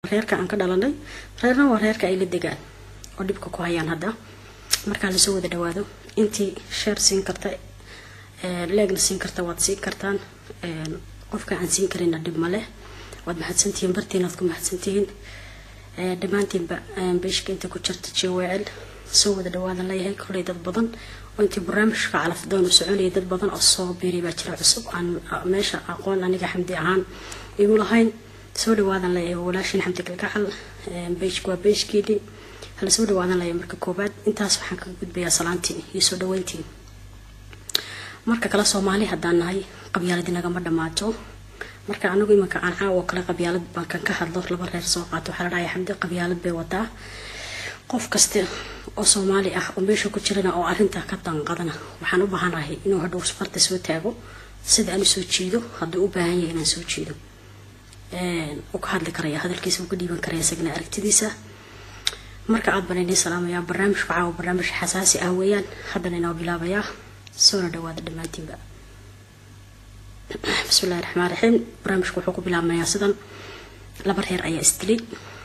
reerka aan ka dhalanay reerna waa reerka ay la degaan oo dhibka ku hayaan hadda markaa lasoo wada dhawaado intii sheer siin karta leegna siin karta waad siin kartaan qofka aan siin karina dhib ma leh waad mahadsantihiin bartiinaad ku mahadsantihiin dhammaantiinba beeshka inta ku jirta jewecel soo wada dhawaadan leeyahay koley dad badan oo intii barnaamijka calafdoon u soconayay dad badan oo soo biiray baa jira cusub aan meesha aqoon aniga xamdi ahaan igu lahayn soo dhawaadan leeyahay walaashin xamdi galgacal beeshka waa beeshkeedii hala soo dhawaadan leeyahay marka koobaad intaas waxaan kaga gudbayaa salaantiin iyo soo dhaweyntiin marka kale soomaali haddaan nahay qabyaalad inagama dhammaato marka anagu imanka aan caawo kale qabyaalad baan ka hadlo laba reer soo qaato waxaa la dhahaya xamdi qabyaalad bay wataa qof kasta oo soomaali ah oo meesha ku jirana oo arrintaa ka danqadana waxaan u baahanahay inuu hadhow farta soo taago sida aan usoo jeedo hadduu u baahan yahay inaan soo jeedo uu ka hadli karaya hadalkiisa uu ka dhiiban karaya isagana aragtidiisa marka aad baan inii salaamayaa barnaamijku caawa barnaamij xasaasi ah weeyaan haddana inoo bilaabayaa soona dhawaada dhammaantiinba bismillahi raxmaan raxiim barnaamijku wuxuu ku bilaabmayaa sidan laba reer ayaa isdilay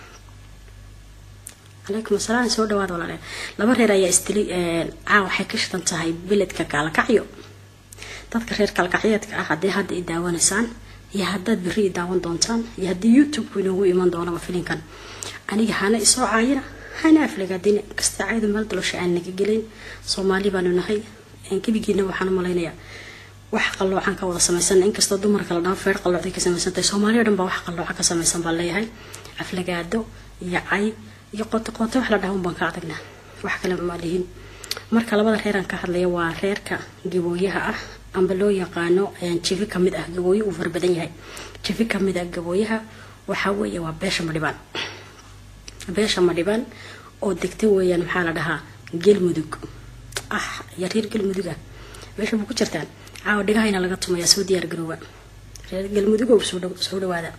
calaykum asalaam soo dhawaada walaale laba reer ayaa isdilay caa waxay ka shidan tahay beledka kaalakacyo dadka reer kaalkacyeedka ah haddii hadda i daawanaysaan iyo haddaad berri i daawan doontaan iyo haddii youtube-ku inoogu iman doonaba filinkan aniga hana isoo caayina hana aflagaadina kasta caayda meel dalosha aan naga gelayn soomaali baanu nahay gebigiina waxaan u malaynayaa wax qalloocan ka wada samaysan inkastoo dumarka la dhaho feer qalloocday ka samaysantahay soomaaliya o dhan baa wax qallooca ka samaysan baan leeyahay aflagaado iyo cay iyo qoto qoto wax la dhaha un baan ka adagnaa wax kale ma lihin marka labada reeraan ka hadlaya waa reerka gabooyaha ah amba loo yaqaano jifi kamid ah gabooyo uu farbadan yahay jifi kamid ah gabooyaha waxaa weeye waa beesha madhibaan beesha madhibaan oo degta weeyaan maxaa la dhahaa gelmudug ah iyo reer galmudug ah meesha ma ku jirtaan caawa dhigahayna laga tumayaa soo diyaar garooba reer galmudug oo soo dhawaada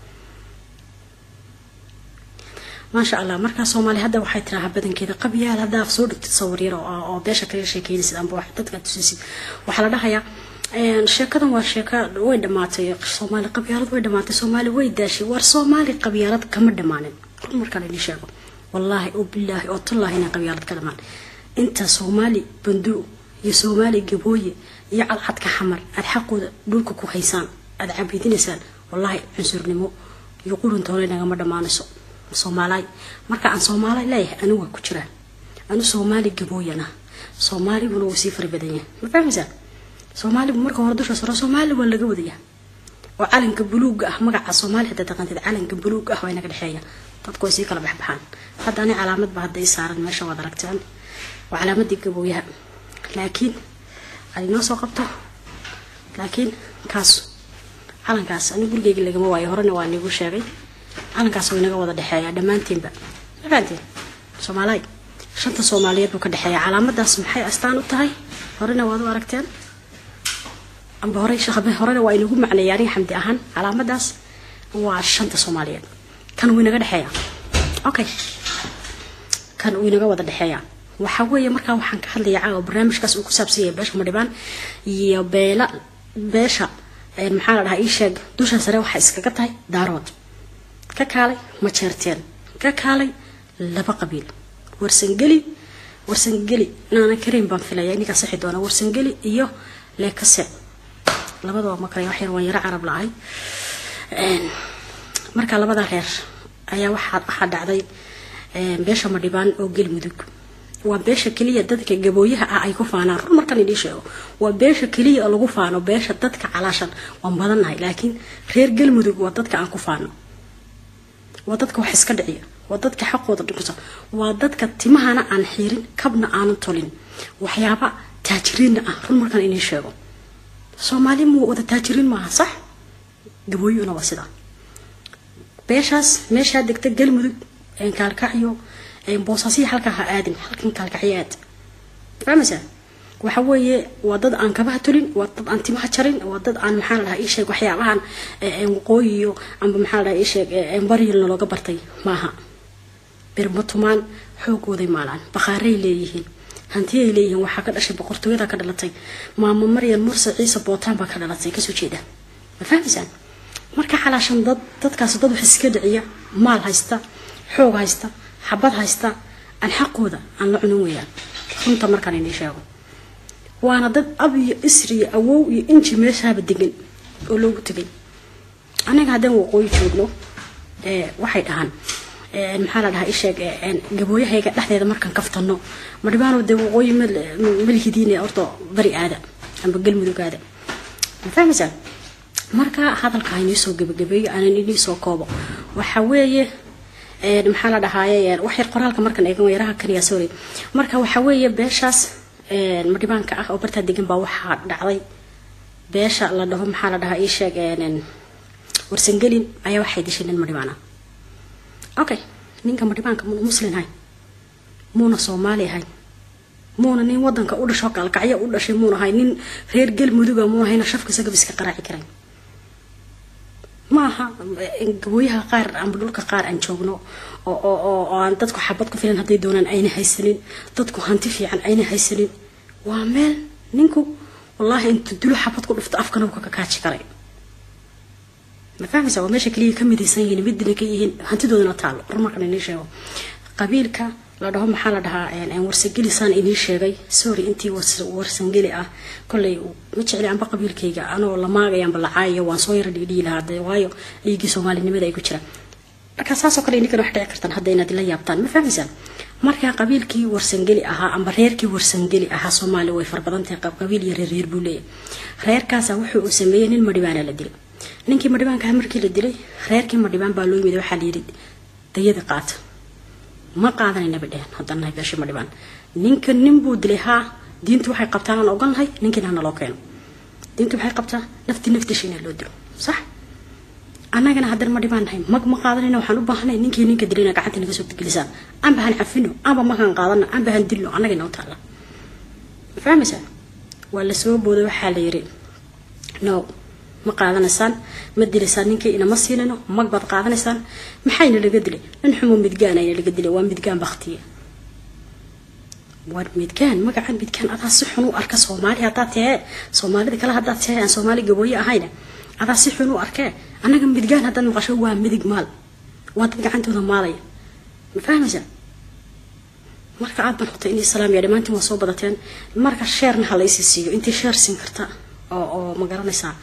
maasha allah markaa soomaali hadda waxay tirahaa badankeeda qabyaal haddaa soo dhigtid sawir yar oo beesha kaga sheekeynaysid amba wax dadka tusisid waxaa la dhahayaa sheekadan waa sheeka way dhamaatay soomaali qabyaalad way dhamaatay soomaali way daashay war soomaali qabyaalad kama dhamaanin run markaa laidin sheego wallaahi oo bilaahi oo tallaahi inay qabyaalad ka dhamaan inta soomaali banduu iyo soomaali gabooye iyo cadcadka xamar aad xaqooda dhulka ku haysaan aad cabiidinaysaan wallaahi cunsurnimo iyo quruntoole nagama dhammaanayso soomaalaay marka aan soomaali leeyahay anigu waa ku jiraan anu soomaali gabooyana soomaaliguna wuu sii fara badan yahay ma fahmaysaa soomaaligu marka hore dusha saro soomaali waa laga wadaya oo calanka buluuga ah magaca soomaali hadda taqaantid calanka buluuga ah waa inaga dhexeeya dadku way sii kala baxbaxaan hadda ani calaamad ba hadda i saaran meesha waad aragtaan waa calaamadii gabooyaha laakiin ad inoo soo qabto laakiin kaas calankaas ani gurigeyga lagama waayo horena waa niigu sheegay calankaas waa inaga wada dhexeeya dhammaantiinba mafahanteen soomaaliy shanta soomaaliyeed buu ka dhexeeya calaamadaas maxay astaan u tahay horena waad u aragteen amba hore horena waa inagu macneeya aniga xamdi ahaan calaamadaas waa shanta soomaaliyeed kan wuu inaga dhexeeya okay kan uu inaga wada dhexeeya waxaa weeye markaa waxaan ka hadlaya caawa barnaamijkaas uu ku saabsan yahay beesha madhibaan iyo beela beesha maxaa la dhahaa ii sheeg dusha sare waxaa iskaga tahay daarood ka kaalay ma jeerteen ka kaalay laba qabiil warsangeli warsangeli naana kariim baan filaya ininkaa sixi doona warsangeli iyo leekase labadaba ma kale waxyar waan yaro carab la-ahay marka labada reer ayaa waxaa dhacday beesha madhibaan oo gelmudug waa beesha keliya dadka gabooyaha ah ay ku faanaan run markan idii sheego waa beesha keliya lagu faano beesha dadka calaashan waan badannahay laakiin reer galmudug waa dadka aan ku faano waa dadka wax iska dhiciya waa dadka xaqooda dhikusa waa dadka timahana aan xiirin kabna aanan tolin waxyaaba taajiriinna ah run markan inii sheego soomaali mu wada taajiriin maaha sax gabooyuhuna waa sidaa beeshaas meeshaa degta galmudug kaalkacyo boosaasiya halkaa ha aadin halkan kaalkacyo aad fahmaysaa waxa weeye waa dad aan kabaha tulin waa dad aan timaha jarin waa dad aan maxaa la dhahaa isheeg waxyaabahan waqooyiyo amba maxaa la dhahaa isheeg baryilna looga bartay maaha birmatumaan xoogooday maalaan bakhaaray leeyihiin hantiyay leeyihiin waxaa ka dhashay boqortooyada ka dhalatay maamo maryan murse ciise bootaan baa ka dhalatay kasoo jeeda ma fahmaysaan marka xalaashan dad dadkaas dad wax iska dhiciya maal haysta xoog haysta xabad haysta aan xaqooda aan la cunin weeyaan runta markaan inii sheego waana dad ab iyo isri iyo awow iyo inji meeshaaba degan oo loogu tegay anaga haddaan waqooyi joogno waxay dhahaan maxaa la dhahaa isheeg gabooyahayga dhexdeeda markaan kaftano ma dhibaano dee waqooyi malhidiin horta bari aada amba galmudug aada ma fahmaysaa marka hadalka inii soo gabagabeeyo aanan inii soo koobo waxa weeye maxaa la dhahaaye wax yar qoraalka markan eegan yaraha kaliya sorry marka waxa weeye beeshaas madhibaanka ah oo bartaa degan baa waxaa dhacday beesha la dhaho maxaa la dhahaa ii sheeg warsangelin ayaa waxay dishay nin madhibaan ah okay ninka madhibaanka muuna muslin hayn muuna soomaali ahayn muuna nin wadanka u dhasho gaalkacyo u dhashay muuna ahay nin reer galmuduga muuna hayna shafka sagab iska qaraaci karayn maaha gabooyaha qaar amba dhulka qaar aan joogno oo aan dadku xabad ku filan hadday doonaan ayna haysanin dadku hanti fiican ayna haysanin waa meel ninku wallaahi intu dulo xabad ku dhufto afkana uu ka kakaaji karay ma fahmaysa waa meesha kaliya ka midaysan yihiin midina ka yihiin hantidoodana taalo horumarkan inii sheego qabiilka la dhaho maxaa la dhahaa warsangeli saan inii sheegay sorry intii warsangeli ah kolley ma jecli anba qabiilkayga anoo la maagayaanba la caayayo waan soo yara dhigdhigi lahaa de waayo dhiiggii soomaalinimada ay ku jiraan marka saasoo kale ininkan wax dhici kartaan hadda inaad la yaabtaan ma fahmaysaan marka qabiilkii warsangeli ahaa amba reerkii warsangeli ahaa soomaaliya way farbadantahay qabiil iyo reerreer buu leeyahay reerkaasa wuxuu uu sameeyey nin madhibaana la dilay ninkii madhibaankaha markii la dilay reerkii madhibaan baa loo yimid waxaa la yidhi dayada qaata ma qaadanayna dheheen haddaan nahay beesha madhibaan ninka nin buu dilay haa diintu waxay qabtaan aan ogan nahay ninkiina hana loo keeno diintu waxay qabtaa nafti naftiisha inaa loo dilo sax annagana haddaan madhibaan nahay mag ma qaadanayna waxaan u baahanay ninkii ninka dilayna gacanta naga soo gelisaan amba han cafino amba makaan qaadano amba han dilno annaga inoo taalla ma fahmaysaa waa lasoo booday waxaa la yiri no ma qaadanaysaan ma dilaysaan ninkii inama siinano mag baad qaadanaysaan maxayna laga dilay nin xumo midgaan ayna laga dilay waa midgaan baktiye war midgaan magaca midgaan adaa si xun u arka soomaali haddaad tahee soomaalida kale haddaad tahee aan soomaali gabooye ahayna adaa si xun u arkee annaga midgaan haddaad maqasho waa midig maal waa dad gacantooda maalaya ma fahmaysaa marka aad baan hotay inay salaam yaa dhammaantiin waa soo badateen marka sheerna ha laysi siiyo intii sheer siin karta oo oo ma garanaysaa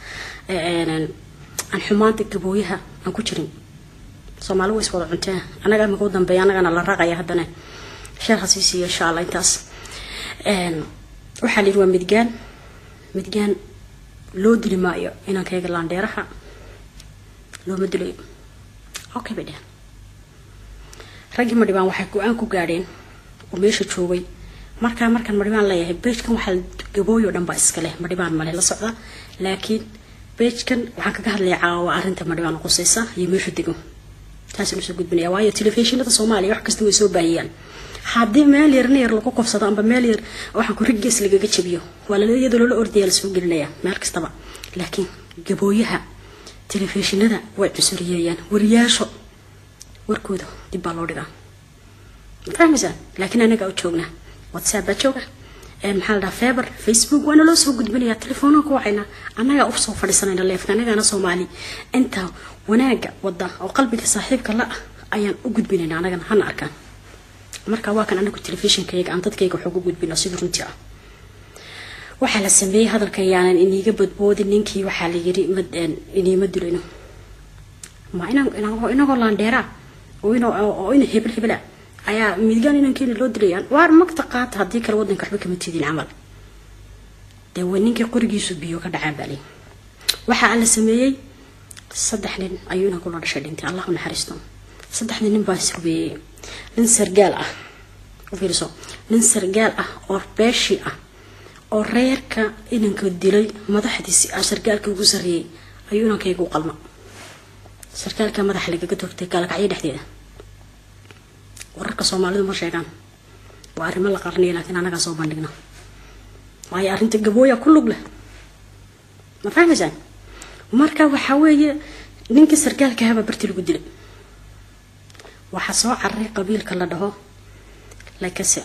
aan xumaanta gabooyaha aan ku jirin soomaali way iswada cuntee annaga imika u dambeeya annagana la raaqaya haddana sheer ha sii siiyo insha allah intaas waxaa la yidhi waa midgaan midgaan loo dili maayo inankayga laandheeraha looma dilayo okay bay dheheen raggii madhibaan waxay go-aan ku gaadheen oo meesha joogay markaa markaan madhibaan leeyahay beejkan waxaa gabooyo dhan baa iska leh madhibaan male la socda laakiin beejkan waxaan kaga hadlaya caawa arrinta madhibaan qusaysa iyo meeshu dego taasaan usoo gudbinaya waayo telefishinada soomaaliya wax kasta way soo baahiyaan haddii meel yarna yar lagu qofsado amba meel yar waxaan ku riggees lagaga jabiyo waa iyadoo loola ordaya lasoo gelinaya meel kastaba laakiin gabooyaha telefishinada way cusuriyeeyaan wariyaasho warkooda dib baa loo dhigaa ma fahmaysaa laakiin anaga u joognaa whatsapp baa jooga maxaa la dhaha feber facebook waana loo soo gudbinayaa telefoonaan ku wacayna annagaa usoo fadhiisanayna leefka annagaana soomaali inta wanaaga wada oo qalbiga saaxiibka la ah ayaan u gudbinayna annagana hana arkaan marka waa kan anagu telefishinkayga aan dadkayga wax ugu gudbino sida runtii ah waxaa la sameeyey hadalka yaanan iniiga badboodin ninkii waxaa la yiri iniima dilino ma inagoo laandheeraa oo ina hebel hebela ayaa midgaan inankeena loo dilayaan waar magta qaata haddii kale wadanka waxba kama tidin camal dee waa ninkii qorigiisu biyo ka dhacaan baa lii waxaa la sameeyey saddex nin ayuu inanku la dhashay dhintay allahu naxariisto saddexda nin baa isrubeeyey nin sargaal ah u fiirso nin sargaal ah oo beeshi ah oo reerka inanka dilay madaxdiisi ah sargaalka ugu sarreeyey ayuu inankayga u qalma sargaalka madaxa lagaga toogtay gaalkacyo dhexdeeda wararka soomaalidu ma sheegaan waa arrimo la qarniya laakiin annagaa soo bandhigna waayo arrinta gabooya ku lug leh ma fahmaysaan marka waxaa weeye ninkii sargaalka ahaabaa barti lagu dilay waxaa soo cararay qabiilka la dhaho lakase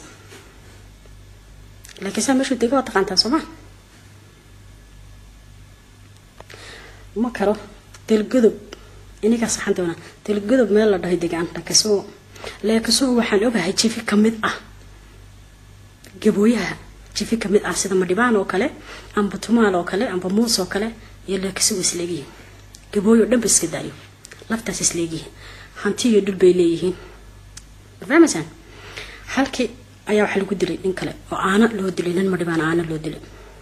lakase meeshuu dega waa taqaantaa sooma ma karo galgodob inigaa saxan doona dalgodob meel la dhahay degaan lakasoo leekasoo waxaan ogahay jifi ka mid ah gabooyaha jifi ka mid ah sida madhibaan oo kale amba tumaal oo kale amba muus oo kale iyo leekasoo isleegyihiin gabooyo dhanba iska daayo laftaas isleegyihiin hanti iyo dhul bay leeyihiin fahmaysaan halkii ayaa waxaa lagu dilay nin kale oo aana loo dilay nin madhibaan aana loo dilay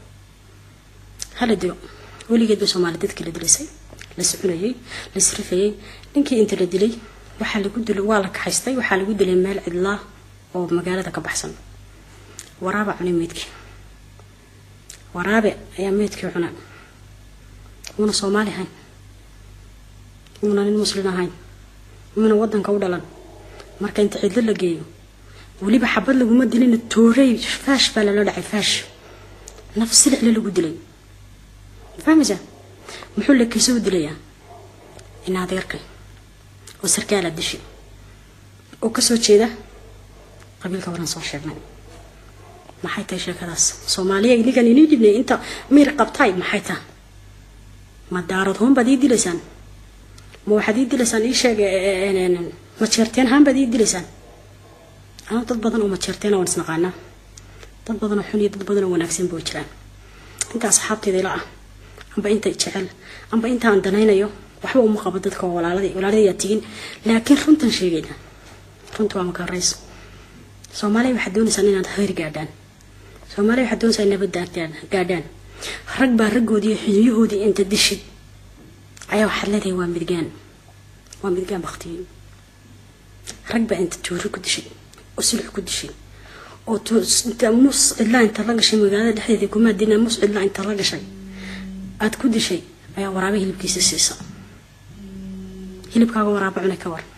hala dilo weligeed bay soomaali dadkii la dilisay la soconayay la srifayay ninkii inta la dilay waxaa lagu dilay waa la kaxaystay waxaa lagu dilay meel cidlaa oo magaalada ka baxsan waraaba cunay meydkii waraabe ayaa meydkii cuna muuna soomaali ahayn muuna nin muslin ahayn muuna wadanka u dhalan marka inta cidlo la geeyo weliba xabad laguma dilina toorey faash baa lala dhacay faash naf silixle lagu dilay fahmaysaa muxuu lakiisa u dilayaa in adeerkay oo sarkaala dishi oo kasoo jeeda qabiilka waran soo sheegnay maxay tahay sheekadaas soomaaliya inigan inii dhibnay inta miir qabtay maxay tahay ma daarad hoon baad ii dilaysaan ma waxaad ii dilaysaan ii sheeg ma jeerteen haan baad ii dilaysaan anaa dad badan oo ma jeerteena waan isnaqaanaa dad badan oo xun iyo dad badan oo wanaagsan boo jiraan inta asxaabteeda ila ah amba inta jecel amba inta aan danaynayo waxba uma qabo dadka oo walaalada walaaladayaa tigin laakiin runtan sheegayna runta waa maka horeyso soomaaliya waxaad doonaysaan inaad khayr gaadhaan soomaaliya waxaad doonaysaa nabad gaadhaan rag baa raggoodii xiniyahoodii inta dishid ayaa waxaad leedahay waa midgaan waa midgaan baktiyo rag baa inta joori ku dishay oo sulux ku dishay oo mus cidlaa inta la gashay magaalada dhexdeeda kumaa dina mus cidlaa inta la gashay aada ku dishay ayaa waraabe hilibkiisa siisa hilibkaaga waraabo cunay ka war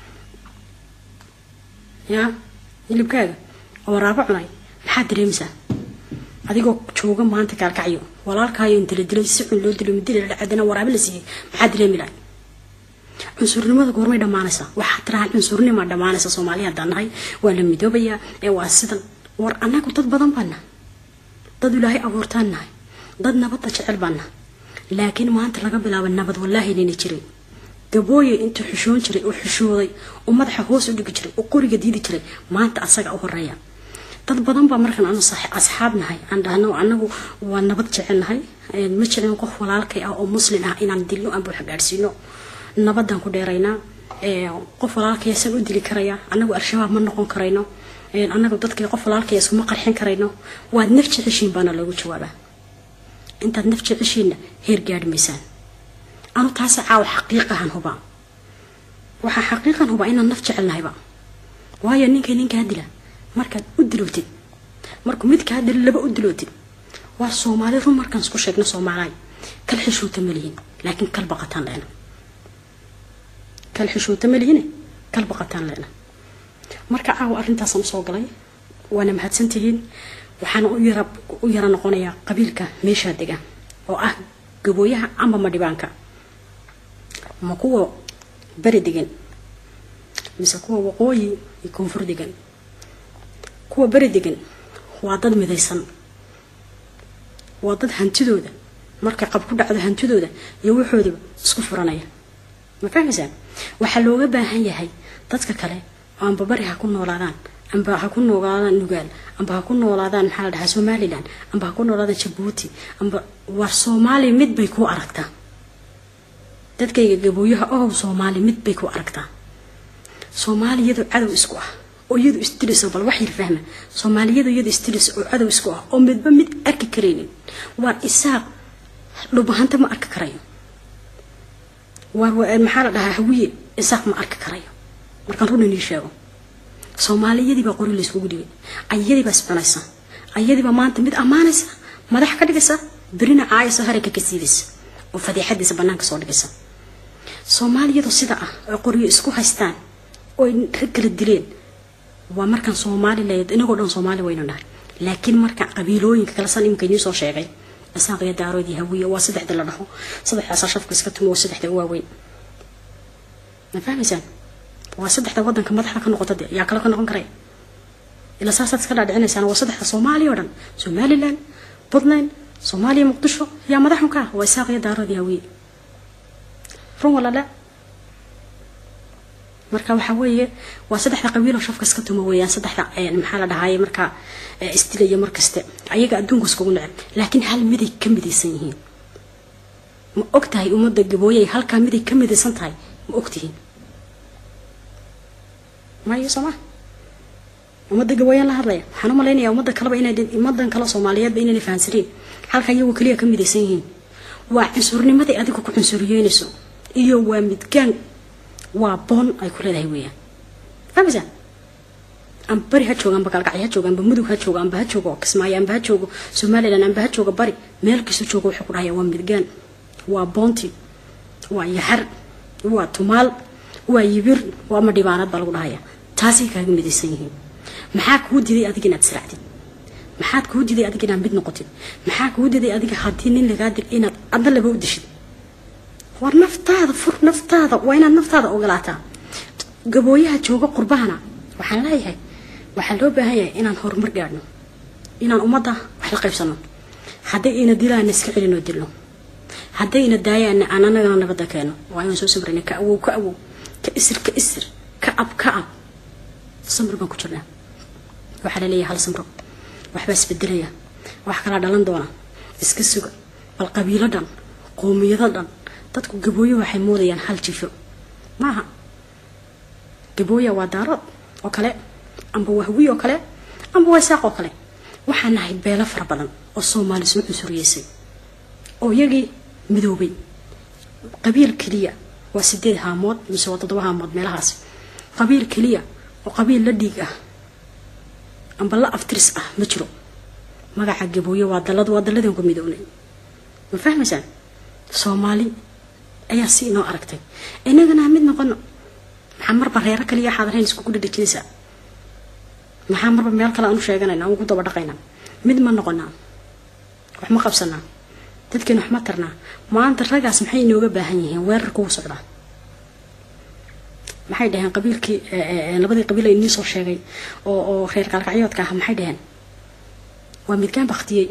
yaa hilibkaaga oo waraabo cunay maxaad dareemaysaa adigoo jooga maanta kaalkacyo walaalkaayo inta la dilay si cun loo dilo midi la dhacdana waraabe la siiyey maxaad dareemi lahay cunsurnimada goormay dhammaanaysaa waxaa tirahaan cunsurnima dhammaanaysa soomaaliya haddaan nahay waa la midoobayaa ee waa sidan war annagu dad badan baan nahay dad ilaahay abuurtaan nahay dad nabadda jecel baan nahay laakiin maanta laga bilaabo nabad wallaahi nayna jirin gabooye intuu xushoon jiray oo xushooday oo madaxa hoos u dhigi jiray oo qoriga diidi jiray maanta asaga u horeeya dad badan baa markaan anu asxaab nahay aan dhahno anagu waa nabad jecel nahay ma jeclin qof walaalkay ah oo muslin ah inaan dilno aan buuxa gaadhsiino nabadaan ku dheeraynaa qof walaalkaya san u dili karaya anagu al-shabaab ma noqon karayno anagu dadkii qof walaalkaya iskuma qarxin karayno waad naf jeceshiin baana loogu jawaabaa intaad naf jeceshiinna heer gaadhi maysaan anu taasi caawa xaqiiqahan hubaa waxaa xaqiiqan hubaa inaan naf jecelnahayba waayo ninkay ninkaa dila markaad u dilootid markuu mid kaa dilo laba u dilootid waa soomaali run markaan isku sheegno soomaalaay kal xishuuta malihin laakiin kal baqataan leena kal xishuuta malihine kal baqataan leena marka caawa arrintaasaan usoo galay waana mahadsantihiin waxaana u yara u yara noqonayaa qabiilka meeshaa dega oo ah gabooyaha amba madhibaanka ma kuwa beri degan mise kuwa waqooyi iyo koonfur degan kuwa beri degan waa dad midaysan waa dad hantidooda markay qab ku dhacdo hantidooda iyo waxoodaba isku furanaya ma fahmaysaan waxaa looga baahan yahay dadka kale oo amba bari ha ku noolaadaan amba ha ku noolaadaan nugaal amba ha ku noolaadaan maxaa la dhahaa somalilan amba ha ku noolaadaan jabuuti amba war soomaali mid bay ku aragtaa dadkayga gabooyaha ohow soomaali mid bay ku aragtaa soomaali iyadoo cadow isku ah oo iyadu isdilayso bal wax yar fahma soomaaliyadu iyadu isdilayso oo cadow isku ah oo midba mid arki karaynin waar isaaq dhubahanta ma arki karayo waar maxaa la dhahaa hawiye isaaq ma arki karayo markaan run inii sheego soomaaliyadii baa qori layskugu dhigay ayadii baa iscunaysa ayadii baa maanta mid ammaanaysa madax ka dhigaysa berina caayasa harayka ka siidaysa oo fadiixadiisa banaanka soo dhigaysa soomaaliyadu sida ah oo qoryo isku haystaan oo rag kala dileen waa markaan soomaali leed inagoo dhan soomaali waynu nahay laakiin marka qabiilooyinka kale san iminka idiin soo sheegay isaaq iyo daarood iyo hawiye waa saddexda la dhaho saddexdaasa shafka iska tumo waa saddexda u waaweyn ma fahmaysaan waa saddexda wadanka madaxda ka noqota de yaa kale ka noqon karaya ilaa saasaad iska dhaadhicinaysaan waa saddexda soomaaliya oo dhan somaliland puntland soomaaliya muqdisho yaa madaxun ka ah waa isaaq iyo daarood iyo hawiye run walala marka waxaa weeye waa saddexda qabiiloo shafka iska tuma weeyaan saddexda maxaa la dhahaye markaa isdilaya markaste ayaga adduunka iskugu neceb laakiin hal miday ka midaysan yihiin ma og tahay ummadda gabooyay halkaa miday ka midaysan tahay ma ogtihiin mayo soo maa ummadda gabooyaan la hadlaya waxaan u malaynayaa ummadda kaleba inay ummadan kale soomaaliyeedba inaynay fahansaniin halka iyagu keliya ka midaysan yihiin waa cunsurnimaday adiga ku cunsuriyeynayso iyo waa midgaan waa boon ay ku leedahay weeyaan fahmaysaa amba bari ha jooga amba galgacyo ha jooga amba mudug ha jooga amba ha joogo kismaayo amba ha joogo somalilan amba ha jooga bari meel kastoo jooga wuxuu ku dhahaya waa midgaan waa boonti waa yaxar waa tumaal waa yibir waa madhibaanad baa lagu dhahaya taasay kaaga midaysan yihiin maxaa kuu diday adiga inaad israacdid maxaad kuu diday adiga inaad mid noqotid maxaa kuu diday adiga haddii nin lagaa dig inaad adna laba u dishid war naftaada fur naftaada waa inaad naftaada ogolaataa gabooyaha jooga qurbahana waxaan leeyahay waxaa loo baahan yahay inaan horumar gaadhno inaan ummadda wax la qaybsano hadday ina dilaana iska celinoo dilno hadday ina daayaana aan anagana nabadda keeno waa inaan soo samrayna ka awow ka awow ka isir ka isir ka ab ka ab samr baan ku jirnaa waxaa laleeyahay hal samro waxbaa isbedelaya wax kalaa dhalan doona iska suga bal qabiilo dhan qoomiyado dhan dadku gabooyo waxay moodayaan hal jifo maaha gabooya waa daarood oo kale amba waa hawiy oo kale amba waa saaq oo kale waxaan nahay beelo fara badan oo soomaali soo cunsuriyeysay oo iyagii midoobay qabiil keliya waa sideed haamood mise waa toddoba haamood meelahaas qabiil keliya oo qabiil la dhiig ah amba la aftiris ah ma jiro magaca gabooyo waa dalad waa daladeen ku midownay ma fahmaysaan soomaali ayaa si inoo aragtay inagana mid noqono maxaa marba reero kaliya xaadarayn iskugu dhadhajinaysaa maxaa marba meel kale aan u sheeganayna aan ku daba dhaqaynaa mid ma noqonaa wax ma qabsanaa dadkeena wax ma tarnaa maanta ragaas maxay inooga baahan yihiin weerarka uu socdaa maxay dhaheen qabiilkii labadii qabiil ay inii soo sheegay oo oo reer kaalkacyoodka ah maxay dhaheen waa midgaan baktiyey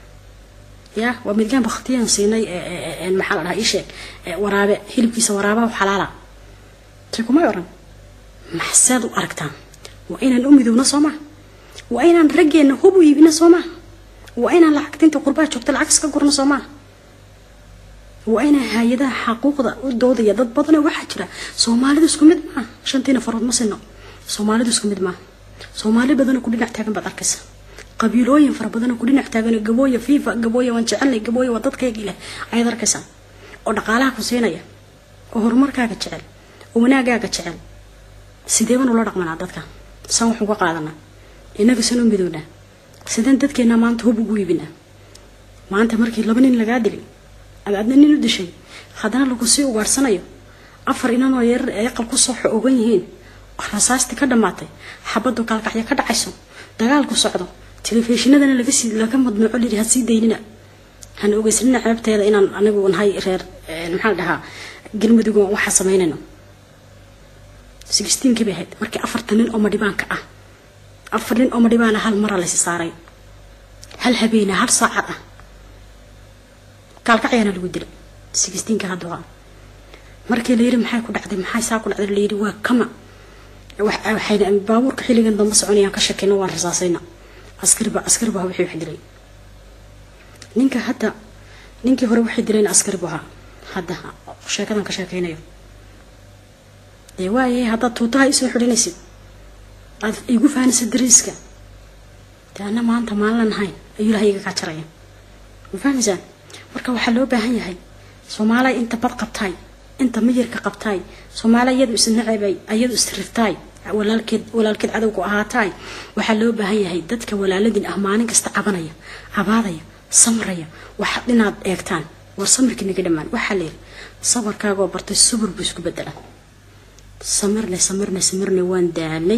ya waa midgaan baktiyaan siinay maxaa la dhahaa ii sheeg waraabe hilibkiisa waraabaha xalaala say kumay oran maxsaad u aragtaan waa inaan u midowno soo maa waa inaan raggeena hub u iibino soo maa waa inaan lacagta inta qurbaa joogta lacag iska gurno soo maa waa inaan hay-adaha xaquuqda u doodaya dad badana waxaa jira soomaalidu isku mid maaha shantiina farood ma sino soomaalidu isku mid maaha soomaali badana ku dhinac taagan baad arkaysa qabiilooyin fara badana ku dhinac taagan gabooya fiifa gabooya waan jecelnay gabooya waa dadkaygii leh ayaad arkaysaa oo dhaqaalaha ku siinaya oo horumarkaaga jecel oo wanaagaaga jecel sideeban ula dhaqmanaa dadka san waxu ka qaadanaa inaga sanoo midownaa sideen dadkeena maanta hub ugu iibinaa maanta markii laba nin lagaa dilay ama adna nin u dishay haddana lagu sii ugaarsanayo afar inanoo yarar ee aqal kusoo ogan yihiin rasaastii ka dhammaatay xabaddu kaalkacyo ka dhacayso dagaalku socdo telefishinadana lagasii laga madnuuco liri ha sii daynina hana ogeysanina ceebteeda inaan anigu nahay reer maxaa la dhahaa galmudug waxaa samaynayno sixteenkii bay ahayd markii afartan nin oo madhibaanka ah afar nin oo madhibaana hal mara laysi saaray hal habeena hal saacad ah kaalkacyaana lagu dilay sixteenka hadda waa markii la yiri maxay ku dhacday maxay saa ku dhacday la yiri waa kama waxay baabuurka xilligan dambe soconayaan ka shakeyna waan rasaasayna askariba askariba wixii wax dilay ninka hadda ninkii hore waxay dileen askaribu ahaa hadda sheekadan ka sheekeynayo dee waaye haddaad tuutaha isoo xidhanaysid aad igu fahanaysa dariiska dee ana maanta maalin lahayn ayuu ilahay iga kaa jaraya ma fahmaysaan marka waxaa loo baahan yahay soomaaliya inta bad qabtaay inta miyirka qabtaay soomaaliya iyadu isnacabay iyadu isrirtaay walaalkeed walaalkeed cadowku ahaataay waxaa loo baahan yahay dadka walaaladin ah maalin kasta cabanaya cabaadaya samraya waxa inaad eegtaan war samirkii naga dhammaan waxaa la yiri sabarkaagoo bartay subur buu isku bedela samirne samirne samirne waan daalay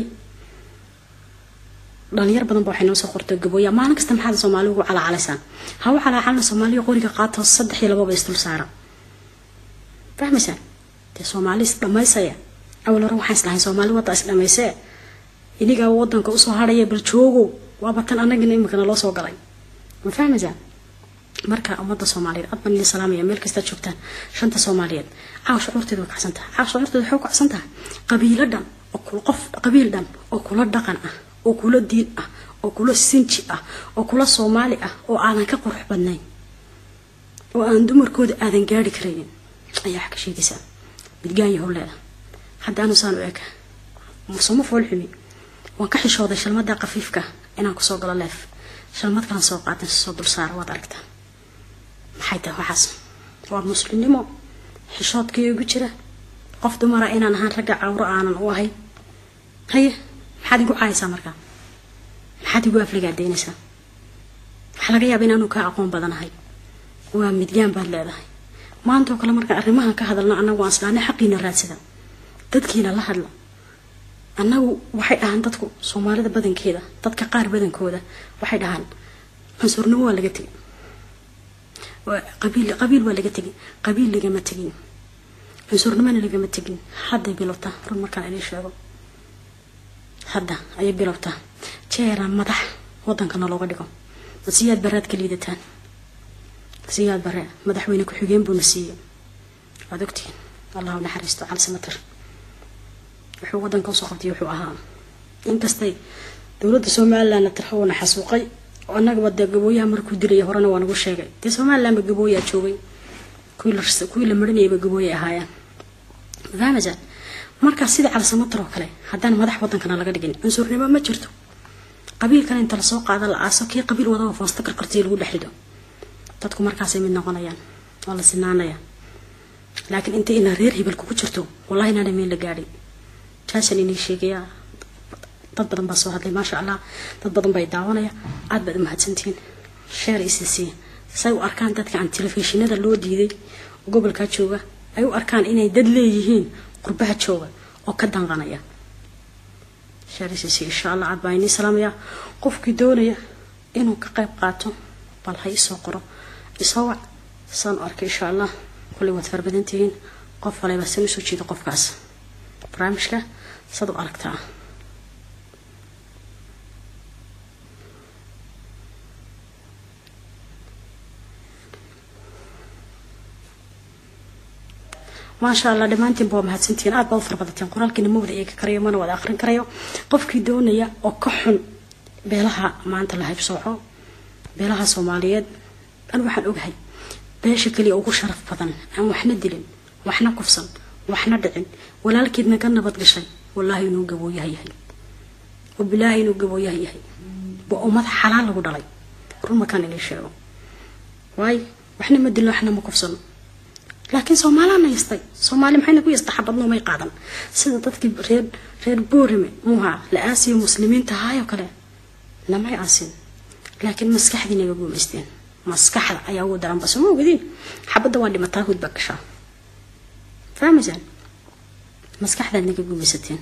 dhalinyar badan ba waxay noo soo qortay gabooya maalin kasta maxaad soomaali ugu calaacalaysaan ha u calaacalna soomaaliya qoriga qaato saddex iyo lababa isdul saara fahmaysaan dee soomaali is dhamaysaya awal hore waxaan islahayn soomaali wadda is dhamaysee inigaa wadanka usoo hadhaya bal joogo waaba tan anagina imikana loo soo galay ma fahmaysaan marka ummadda soomaaliyeed aad baan idin salaamaya meel kastaad joogtaan shanta soomaaliyeed caawa shucuurteeda way kacsan tahay caawa shucuurteeda waxay ku kacsan tahay qabiilo dhan oo kula qof qabiil dhan oo kula dhaqan ah oo kula diin ah oo kula sinji ah oo kula soomaali ah oo aadan ka qurux badnayn oo aan dumarkooda aadan gaari karaynin ayaa wax ka sheegaysaa midgaan yahow leeda hadda anu saan u eg soma foolxumi waan ka xishooday shalmada qafiifka inaan kusoo galo leef shalmad kalan soo qaatan soo dul saara waad aragtaa maxay tahay waxaas waa muslimnimo xishoodkii ugu jira qof dumara inaan ahaan ragga cawro aanan u ahayn haye maxaad igu caayaysaa markaa maxaad igu afligaadeynaysaa waxaa laga yaaba inaanu kaa aqoon badanahay waa midgaan baad leedahay maantoo kale markaan arrimahan ka hadalno annagu aan islaana xaqiina raadsada dadkiina la hadla annagu waxay dhahaan dadku soomaalida badankeeda dadka qaar badankooda waxay dhahaan cunsurnimo waa laga tegay qabiil qabiil waa laga tegay qabiil lagama tegin cunsurnimona lagama tegin hadday bilowta run markaan idin sheego hadda ayay bilowtaa jeera madax wadankana looga dhigo siyaad baraad ka liidataan siyaad bare madaxweyne ku-xigeen buuna siiyey waad ogtihiin allahu naxariisto cali samatir wuxuu wadanka usoo qabtay wuxuu ahaa inkastay dowladda somalilandna tirxowna xasuuqay oo annagaba dee gabooyaha markuu dilaya horena waa nagu sheegay dee somalilandba gabooyaa joogay kuwii la marinayaba gabooyay ahaayeen fahmasaan markaa sida cali samatir oo kale haddaan madax wadankana laga dhigin cunsurnimo ma jirto qabiilkana inta lasoo qaada la aaso kii qabiil wadaba foosta qarqartiya lagu dhexrido dadku markaasay mid noqonayaan waa la sinaanaya laakiin inta ina reer hebel kugu jirto wallahi inaana meel la gaadhay taasaan inii sheegayaa dad badan baa soo hadlay maasha allah dad badan bay daawanaya aad baad umahadsantihiin sheer isisiiya say u arkaan dadka aan telefishinada loo diiday gobolkaa jooga ay u arkaan inay dad leeyihiin qurbaha jooga oo ka danqanaya sheer isisiiya insha allah aad baa inii salaamaya qofkii doonaya inuu ka qayb qaato bal ha isoo qoro isoo wac saan u arkay insha allah kulley waad farbadantihiin qof waleba san usoo jeeda qofkaas barnaamijka sad u aragtaa maasha allah dhammaantiinba waa mahadsantihiin aad baad u farbadateen qoraalkiina ma wada eegi karayo mana wada aqrin karayo qofkii doonaya oo ka xun beelaha maanta la haybsooco beelaha soomaaliyeed an waxaan ogahay beesha keliya ugu sharaf badan aan waxna dilin waxna kufsan waxna dhicin walaalkeedna ka nabad gashay wallaahi inuu gabooyaha yahay wabilaahi inuu gabooyaha yahay waa ummad xalaal lagu dhalay run makaan inay sheego waayo waxna ma dilin waxna ma kufsano laakiin soomaalana yastay soomaali maxayna ku yasta xabadno may qaadan sida dadkii reer reer boorime muuha la aasiyo muslimiinta ahaayoo kale namay aasin laakiin maskaxdii naga guumaysteen maskaxda ayaa ugu daran bas ma ogadiin xabadda waa dhimataa hud baa gashaa fahmaysaan maskaxdaad naga guumaysateen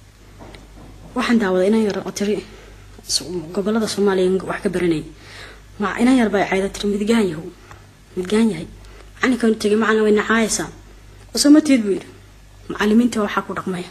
waxaan daawaday inan yar oo tiri gobolada soomaaliya wax ka baranayay ma inan yar baa cayda tiri midgaan yahow midgaan yahay macalinkan tegay macalin way nacaayaysaa osomateed buu yidhi macalimiinta waxaa ku dhaqmaya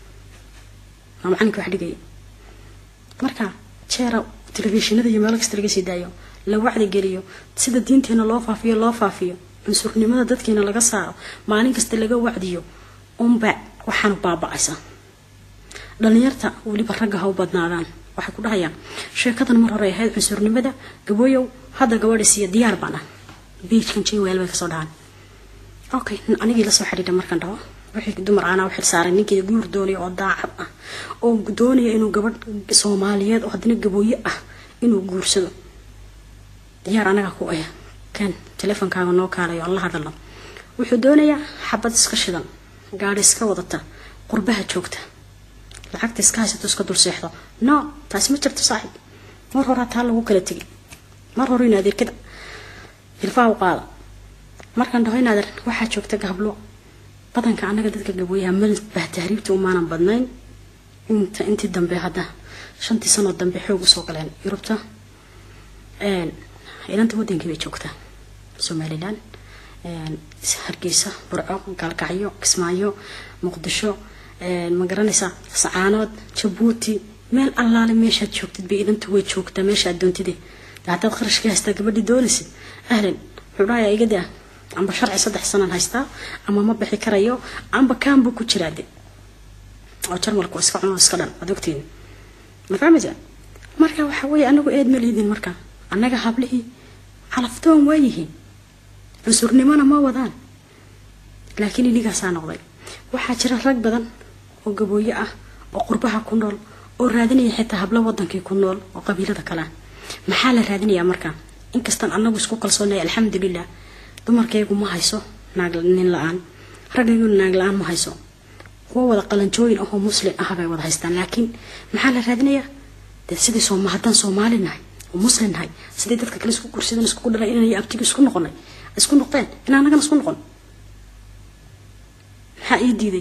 waa macalinka wax dhigaya marka jeera telefishinada iyo meelo kasta laga sii daayo la wacdi geliyo sida diinteena loo faafiyo loo faafiyo cunsurnimada dadkeena laga saaro maalin kasta laga wacdiyo unba waxaanu baaba-aysa dhalinyarta weliba ragga ha u badnaadaan waxay ku dhahayaan sheekadan mar hore ahayd cunsurnimada gabooyow hadda gabadha siiya diyaar baan ah biijkan jwel bay kasoo dhahaan okay anigii lasoo xidhiidha markaan dhaho wixii dumar aanaa u xilsaaray ninkii guur doonaya oo daacad ah oo doonaya inuu gabadh soomaaliyeed oo haddana gabooye ah inuu guursado diyaar anaga ku ah kan teleefonkaaga noo kaalayo aan la hadalno wuxuu doonayaa xabad iska shidan gaadhi iska wadata qurbaha joogta lacagta iska haysato iska dul seexdo no taasi ma jirto saaxib mar horaa taa lagu kala tegay mar hore in adeerkada hilfaha u qaada markaan dhaho inaad waxaa joogta gablo badanka anaga dadka gabooyaha malbah tahriibta umaanan badnayn inta intii dambe hadda shantii sanoo dambe xoog usoo galeen yurubta ilanta wadankii bay joogtaa somalilan hargeysa burco gaalkacyo kismaayo muqdisho ma garanaysaa sacaanood jabuuti meel allaale meeshaad joogtid bay ilanta way joogtaa meeshaad doontide haddaad qarashkii haystaa gabadhii doonaysid ahlan wuxuu dhahayaa iga daa amba sharci saddex sanaan haystaa ama ma bixi karayo amba kaanbuu ku jiraa de oo jarmalku iska cuno iska dhan waad ogtiin ma fahmaysaa marka waxa weeye anagu eed ma liidin marka annaga hablihii calaftoon waa yihiin cusurnimona ma wadaan laakiin inigaasaa noqday waxaa jira rag badan oo gabooyo ah oo qurbaha ku nool oo raadinaya xitaa hablo wadankii ku nool oo qabiilada kale ah maxaa la raadinayaa marka inkastaan anagu isku kalsoonay alxamdulilah dumarkaygu ma hayso naag nin la-aan raggayguna naag la-aan ma hayso kuwa wada qalanjooyin ahoo muslim ah bay wada haystaan laakiin maxaa la raadinayaa dee sidii sooma haddaan soomaali nahay oo muslim nahay sidii dadka kale isku gursadan iskugu dhalay inay abtiga isku noqonay isku noqdeen in anagana isku noqon maxaa ii diiday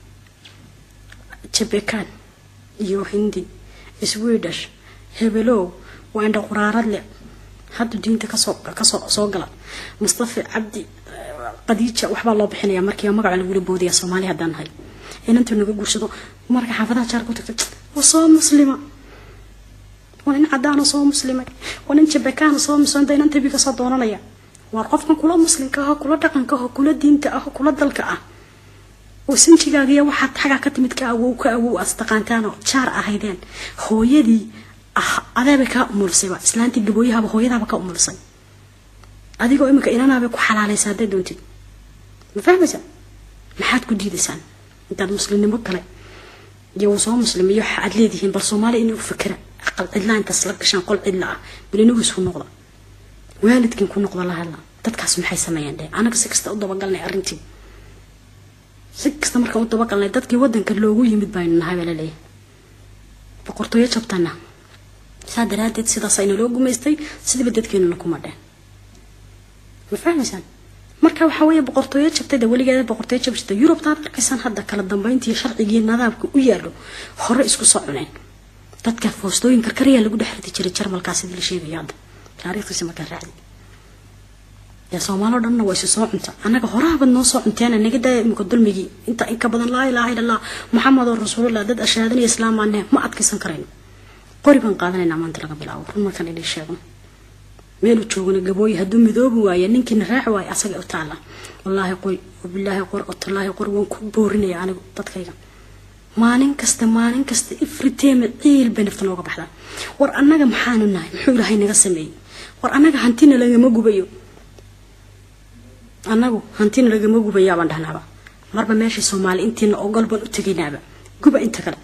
jabekaan iyo hindi swedish hebelow waa indha quraarad le hadda diinta kasoo kasoo soo gala mustafa cabdi qadiija waxbaa loo bixinaya markiiba magaca lagula boodaya soomaali haddaan nahay inantuu naga guursado marka xaafadaha jaar ku tagtay waa soo muslima waa nin cadaana soo muslimay waa nin jabakaana soo muslimda inan tabi kasoo doonanaya waa qofkan kula muslimka ah kula dhaqanka ah kula diinta ah kula dalka ah oo sinjigaagiya waxaad xagaa ka timid ka awow ka awow aad taqaantaanoo jaar ahaydeen hooyadii ah adeebay kaa umulisayba islaantii gabooyahaba hooyadaaba ka umulisay adigoo iminka inanaabay ku xalaalaysa hadday doontid ma fahmaysaa maxaad ku diidaysaan intaad muslimnimo kale iyo uu soo muslimiyo waxa aad leedihiin bal soomaaliya inuu fakera aqal cidlaa intaas la gashaan qol cidla ah bal inagu isku noqda waalidkin ku noqda la hadla dadkaas maxay sameeyeen dheh anaga si kasta u dabagalnay arrintii si kasta markaan u dabagalnay dadkii wadanka loogu yimid baynu nahay baa laleeyahay boqortooyo jabtana saa daraadeed sidaas ayna loo gumaystay sidiiba dadkeenuna kuma dheen ma fahmaysaan marka waxaa weeye boqortooyo jabtay de weligeeda boqortooyo jabsata yurubtaad arkaysaan hadda kala dambeyntii sharcigii nadaamka u yaalo hore isku soo cuneen dadka foostooyin karkariyaa lagu dhex ridi jiray jarmalkaa sidii la sheegaya hadda taariikhdiisa markaa raacdi dee soomaaloo dhanna waa isu soo cunta annaga horahabad noo soo cunteena naga daaya imika dulmigii inta inka badan laa ilaaha illa allah maxamedoo rasuulullah dad ashaadanaya islaamaane ma adkaysan karayno qori baan qaadanaynaa maanta laga bilaabo run markaan idin sheegno meelu joogana gabooyi hadduu midoobi waaye ninkiina raaci waaye asaga u taala wallaahi qoy wabilaahi qor otallaahi qor waan ku boorinaya anigu dadkayga maalin kasta maalin kasta ifriteeme ciil bay nafta nooga baxdaa war annaga maxaanu nahay muxuu ilaahay naga sameeyey war annaga hantina lagama gubayo annagu hantina lagama gubayaa baan dhahnaaba marba meeshii soomaali intiina ogol baan u tegaynaaba guba inta kale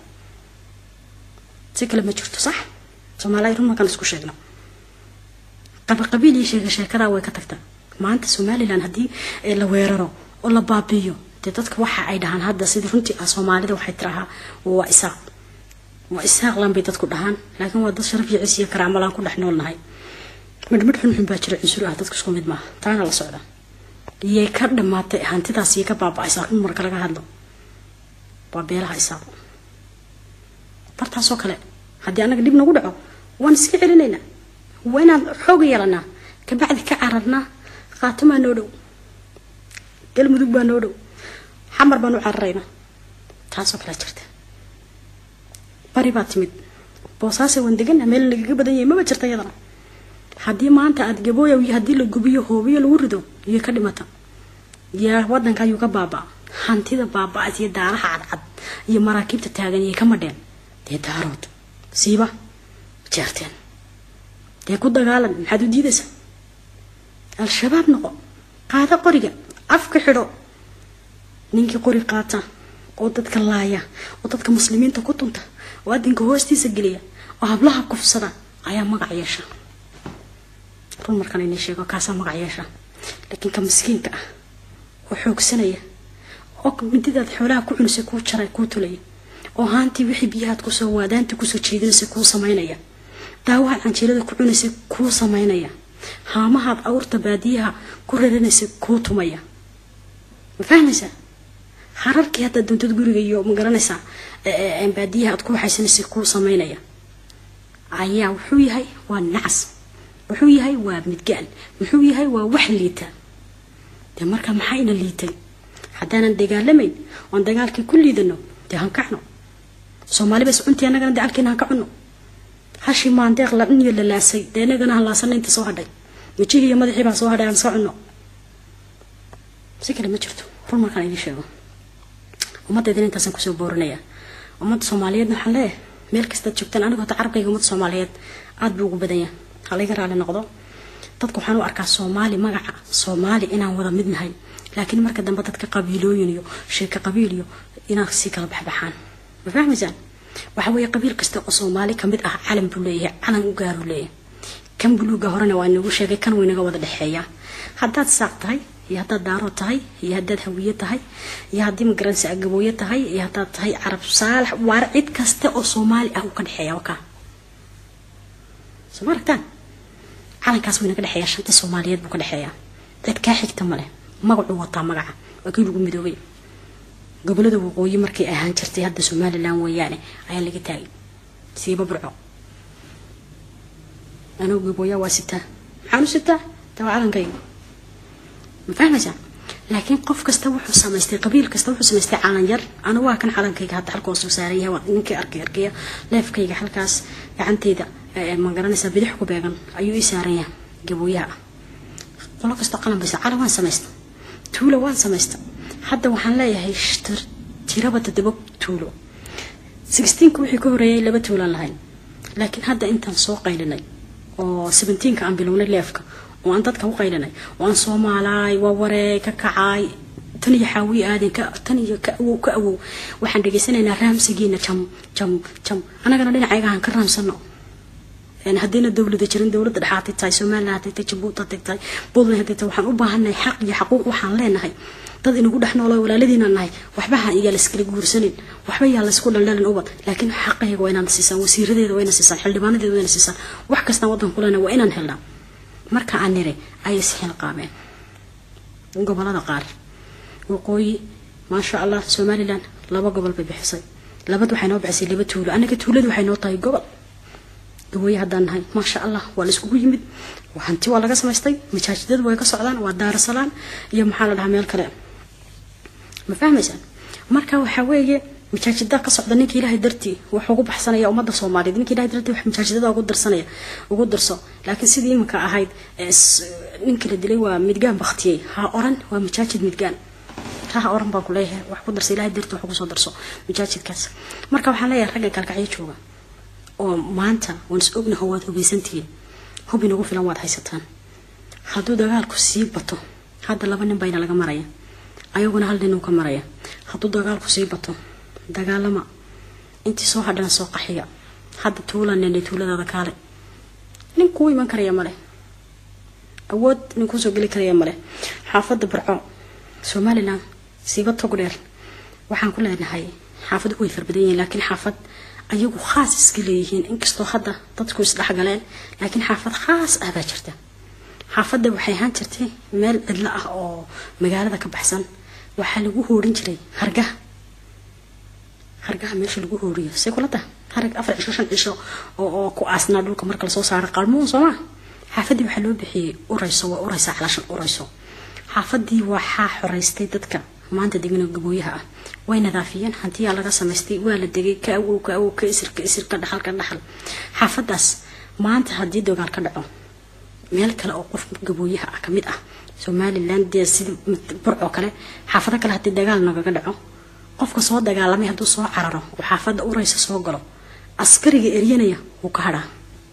si kale ma jirto sax soomaaliya run markaan isku sheegno qabiqabiil iyo sheega sheekadaa way ka tagtaa maanta somalilan haddii la weeraro oo la baabiiyo dee dadka waxa ay dhahaan hadda sidii runtii ah soomaalida waxay tirahaa waa isaaq waa isaaqlan bay dadku dhahaan laakiin waa dad sharaf iyo cis iyo karaamalaan ku dhex noolnahay midhmidh xunxun baa jira cunsur ah dadka isku mid maaha taana la socda iyay ka dhamaatay hantidaas iyay ka baaba-aysaa run marka laga hadlo waa beelaha isaaq bartaasoo kale haddii annaga dhib nagu dhaco waan iska celinaynaa waa inaan xoog yeelanaa kabacdi ka cararnaa qaatumaa noo dhow galmudug baa noo dhow xamar baan u cararaynaa taasoo kalea jirta bari baa timid boosaase waan degana meel nagaga badan yahay maba jirta iyadana haddii maanta aada gabooyow iyo haddii la gubiyo hoobiyo lagu rido iyo ka dhimata yaa wadanka ayuu ka baaba hantida baaba-as iyo daaraha cadcad iyo maraakiibta taagan iyo ka madheen dee daarood siiba jeerteen dee ku dagaalan maxaad u diidaysaa al-shabaab noqo qaado qoriga afka xidho ninkii qori qaata oo dadka laaya oo dadka muslimiinta ku tunta oo adinka hoostiisa geliya oo hablaha kufsada ayaa magac yeesha run markaan inay sheego kaasaa magac yeesha laakiin ka miskiinka ah oo xoogsanaya oo mididaad xoolaha ku cunaysa kuu jaray kuu tulaya oo haantii wixii biyahaad kusoo waadaantii kusoo jeedinaysa kuu samaynaya daawahaad canjeerada ku cunaysa kuu samaynaya haamahaad awrta baadiyaha ku raranaysa kuu tumaya ma fahmaysaa hararkii haddaad doontad guriga iyo ma garanaysaa baadiyaha aad ku waxaysanaysa kuu samaynaya ayaa wuxuu yahay waa nacas wuxuu yahay waa midgaan muxuu yahay waa wax liita dee marka maxaa ina liitay haddaanan dagaalamayn oon dagaalkii ku liidano dee han kacno soomaali bas cuntii annagana dacalkeena han ka cunno hashii maandeeq labniyo la laasay dee inagana halaasana inta soo hadhay mijihii iyo madaxii baa soo hadhay aan soo cunno si kale ma jirto run markaan idiin sheego ummaddeedana intaasaan kusoo boorinaya ummadda soomaaliyeedna waxaan leeyahay meel kastaad joogtaan anigu hata carabkayga ummadda soomaaliyeed aada buu ugu badanya halayga raali noqdo dadku waxaan u arkaa soomaali magaca soomaali inaan wada mid nahay laakiin marka dambe dadka qabiilooyin iyo sheeka qabiil iyo inaan sii kala baxbaxaan ma fahmaysaan waxa weeye qabiil kasta oo soomaali kamid ah calan buu leeyahay calan u gaaruu leeyahay kan buluuga horena waa inagu sheegay kan waynaga wada dhexeeya haddaad saaq tahay iyo haddaad daaro tahay iyo haddaad hawiye tahay iyo haddii magaranaysa agabooye tahay iyo haddaad tahay carab saalax waar cid kasta oo soomaali ah uu ka dhexeeya wakaa soo ma aragtaan calankaas waynaga dhexeeya shanta soomaaliyeed buu ka dhexeeya cid kaa xigta male magacuu wataa magaca waa kii lagu midoobay gobolada waqooyi markay ahaan jirtay hadda somalilan weeyaane ayaa laga taagay siiba burco anugu gabooyaa waa sitaa maxaan u sitaa taa waa calankayga ma fahmaysaa laakiin qof kasta wuxuu samaystay qabiil kasta wuxuu samaystay calan yar anu waa kan calankayga hadda halka hoosuu saaran yahay waa ninkii arkay arkaya leefkayga halkaas gacanteyda ma garanaysaa bidix ku beegan ayuu ii saaran yahay gabooyaha ah qolo kasta qalan baysa calan waan samaysta tuulo waan samaysta hadda waxaan leeyahay tiraba toddoba tuulo sixteenka wixii ka horeeyay laba tuulaan lahayn laakiin hadda intaan soo qaylinay oo seventeenka aan bilownay leefka oo aan dadka u qaylinay oo aan soomaalaay waa waree ka kacaay tan iyo xaawiye aadan ka tan iyo ka awow ka awow waxaan dhegaysanaynaa raamsigiina jam jam jam annagana dhinacayga aan ka raamsano haddiina dowlada jirin dowladda dhexaatay tahay somalilan hadday tahay jabuuti hadday tahay puntland hadday tahay waxaan u baahannahay xaq iyo xaquuq waxaan leenahay dad inagu dhex noolo walaaladiinaan nahay waxba ha iyaa layskala guursanin waxba yaa laysku dhaldhalin ubad laakiin xaqayga waa inaan siisaan wasiiradeeda waa inaan siisaan xildhibaanadeeda waa inaan siisaan wax kastaan waddan kulena waa inaan helnaa marka aan nire ayay sixil qaabeen gobolada qaar waqooyi maasha allah somalilan laba gobol bay bixisay labad waxay noo bixisay laba tuulo anaga tuuladu waxay noo tahay gobol gabooye haddaan nahay maasha allah waa la iskugu yimid hanti waa laga samaystay majaajidadu way ka socdaan waa daarasalaan iyo maxaa la dhahaa meel kale ma fahmaysaan marka waxaa weeye majaajida ka socda ninka ilaahay dartii wuxuu ugu baxsanaya ummadda soomaaliyeed ninka ilahay dartii wax majaajidada ugu darsanaya ugu darso laakiin sidii iminka ahayd ninka la dilay waa midgaan baktiyey ha oran waa majaajid midgaan ha oran baan ku leeyahay wax ku darsa ilahay dartii wax ugu soo darso majaajidkaas marka waxaan leeyahay ragga kalkacyo jooga oo maanta waan is ognaho waad hubeysantihiin hub inagu filan waad haysataan hadduu dagaalku sii bato hadda laba nin bayna laga maraya ayaguna hal nin uu ka maraya hadduu dagaalku sii bato dagaalama intii soo hadhana soo qaxiya hadda tuulanene tuuladaada kaale nin kuu iman karaya male awood nin kuusoo geli karaya male xaafadda barco somalilan siiba tog dheer waxaan ku leenahay xaafadu way farbadan yihiin laakiin xaafad ayagu khaas iska leeyihiin inkastoo hadda dadku isdhexgaleen laakiin xaafad khaas ah baa jirta xaafadda waxay ahaan jirtay meel cidlo ah oo magaalada ka baxsan waxaa lagu hoorin jiray hargaha hargaha meesha lagu hooriyo say kula taha harag afar cisho shan cisho oo oo ku aasnaa dhulka marka lasoo saaro qalmuun soo maa xaafaddii waxaa loo bixiyey urayso waa uraysa calashan urayso xaafaddii waxaa xoreystay dadka maanta degana gabooyaha ah way nadaafiyeen hantiyaa laga samaystay waa la degay ka awow ka awow ka isir ka isir ka dhaxal ka dhaxal xaafadaas maanta haddii dagaal ka dhaco meel kale oo qof gabooyaha ah kamid ah somalilan dee sida burcoo kale xaafado kale haddii dagaal nagaga dhaco qofka soo dagaalamay hadduu soo cararo oo xaafadda uraysa soo galo askariga eryanaya wuu ka hadhaa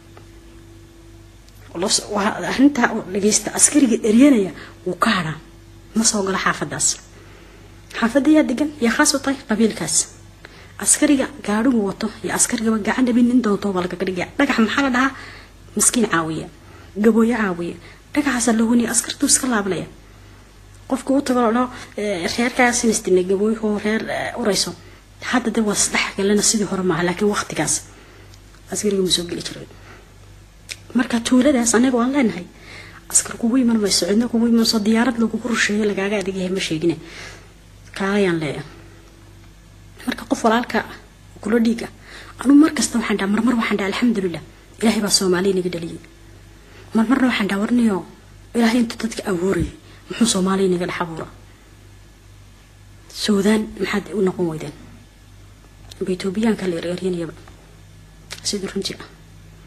arrintaa dhageysta askariga eryanaya wuu ka hadhaa ma soo galo xaafadaas xaafadda yaa degan yaa khaas u tahay qabiilkaas askariga gaadhigu wato iyo askarigaba gacan dhabin nin doonto baa lagaga dhigaya dhagax maxaa la dhahaa miskiin caawiya gabooyo caawiya dhagaxaasa la huniya askartuu iska laablaya qofka u tago lo reerkaas inasdina gabooyahoo reer urayso hadda de waa isdhex galena sidii hore maaha laakiin waqtigaas askariga ma soo geli jiray marka tuuladaas anaga waan leenahay askar kugu iman mayso cidna kugu imanso diyaarad lagugu rusheeyo lagaaga adegayahay ma sheegine kaalayaan leeyahay marka qof walaalka kula dhiiga anuu mar kasta waxaan dhaha marmar waxaan dhaha alxamdulilah ilaahay baa soomaaliya naga dhaliyay marmarna waxaan dhaha warniyo ilaahay intuu dadka abuurayay muxuu soomaaliya naga dhex abuura suudaan maxaad u noqon weydeen aba etoobiyaanka la ereryanayaba sidii runtii ah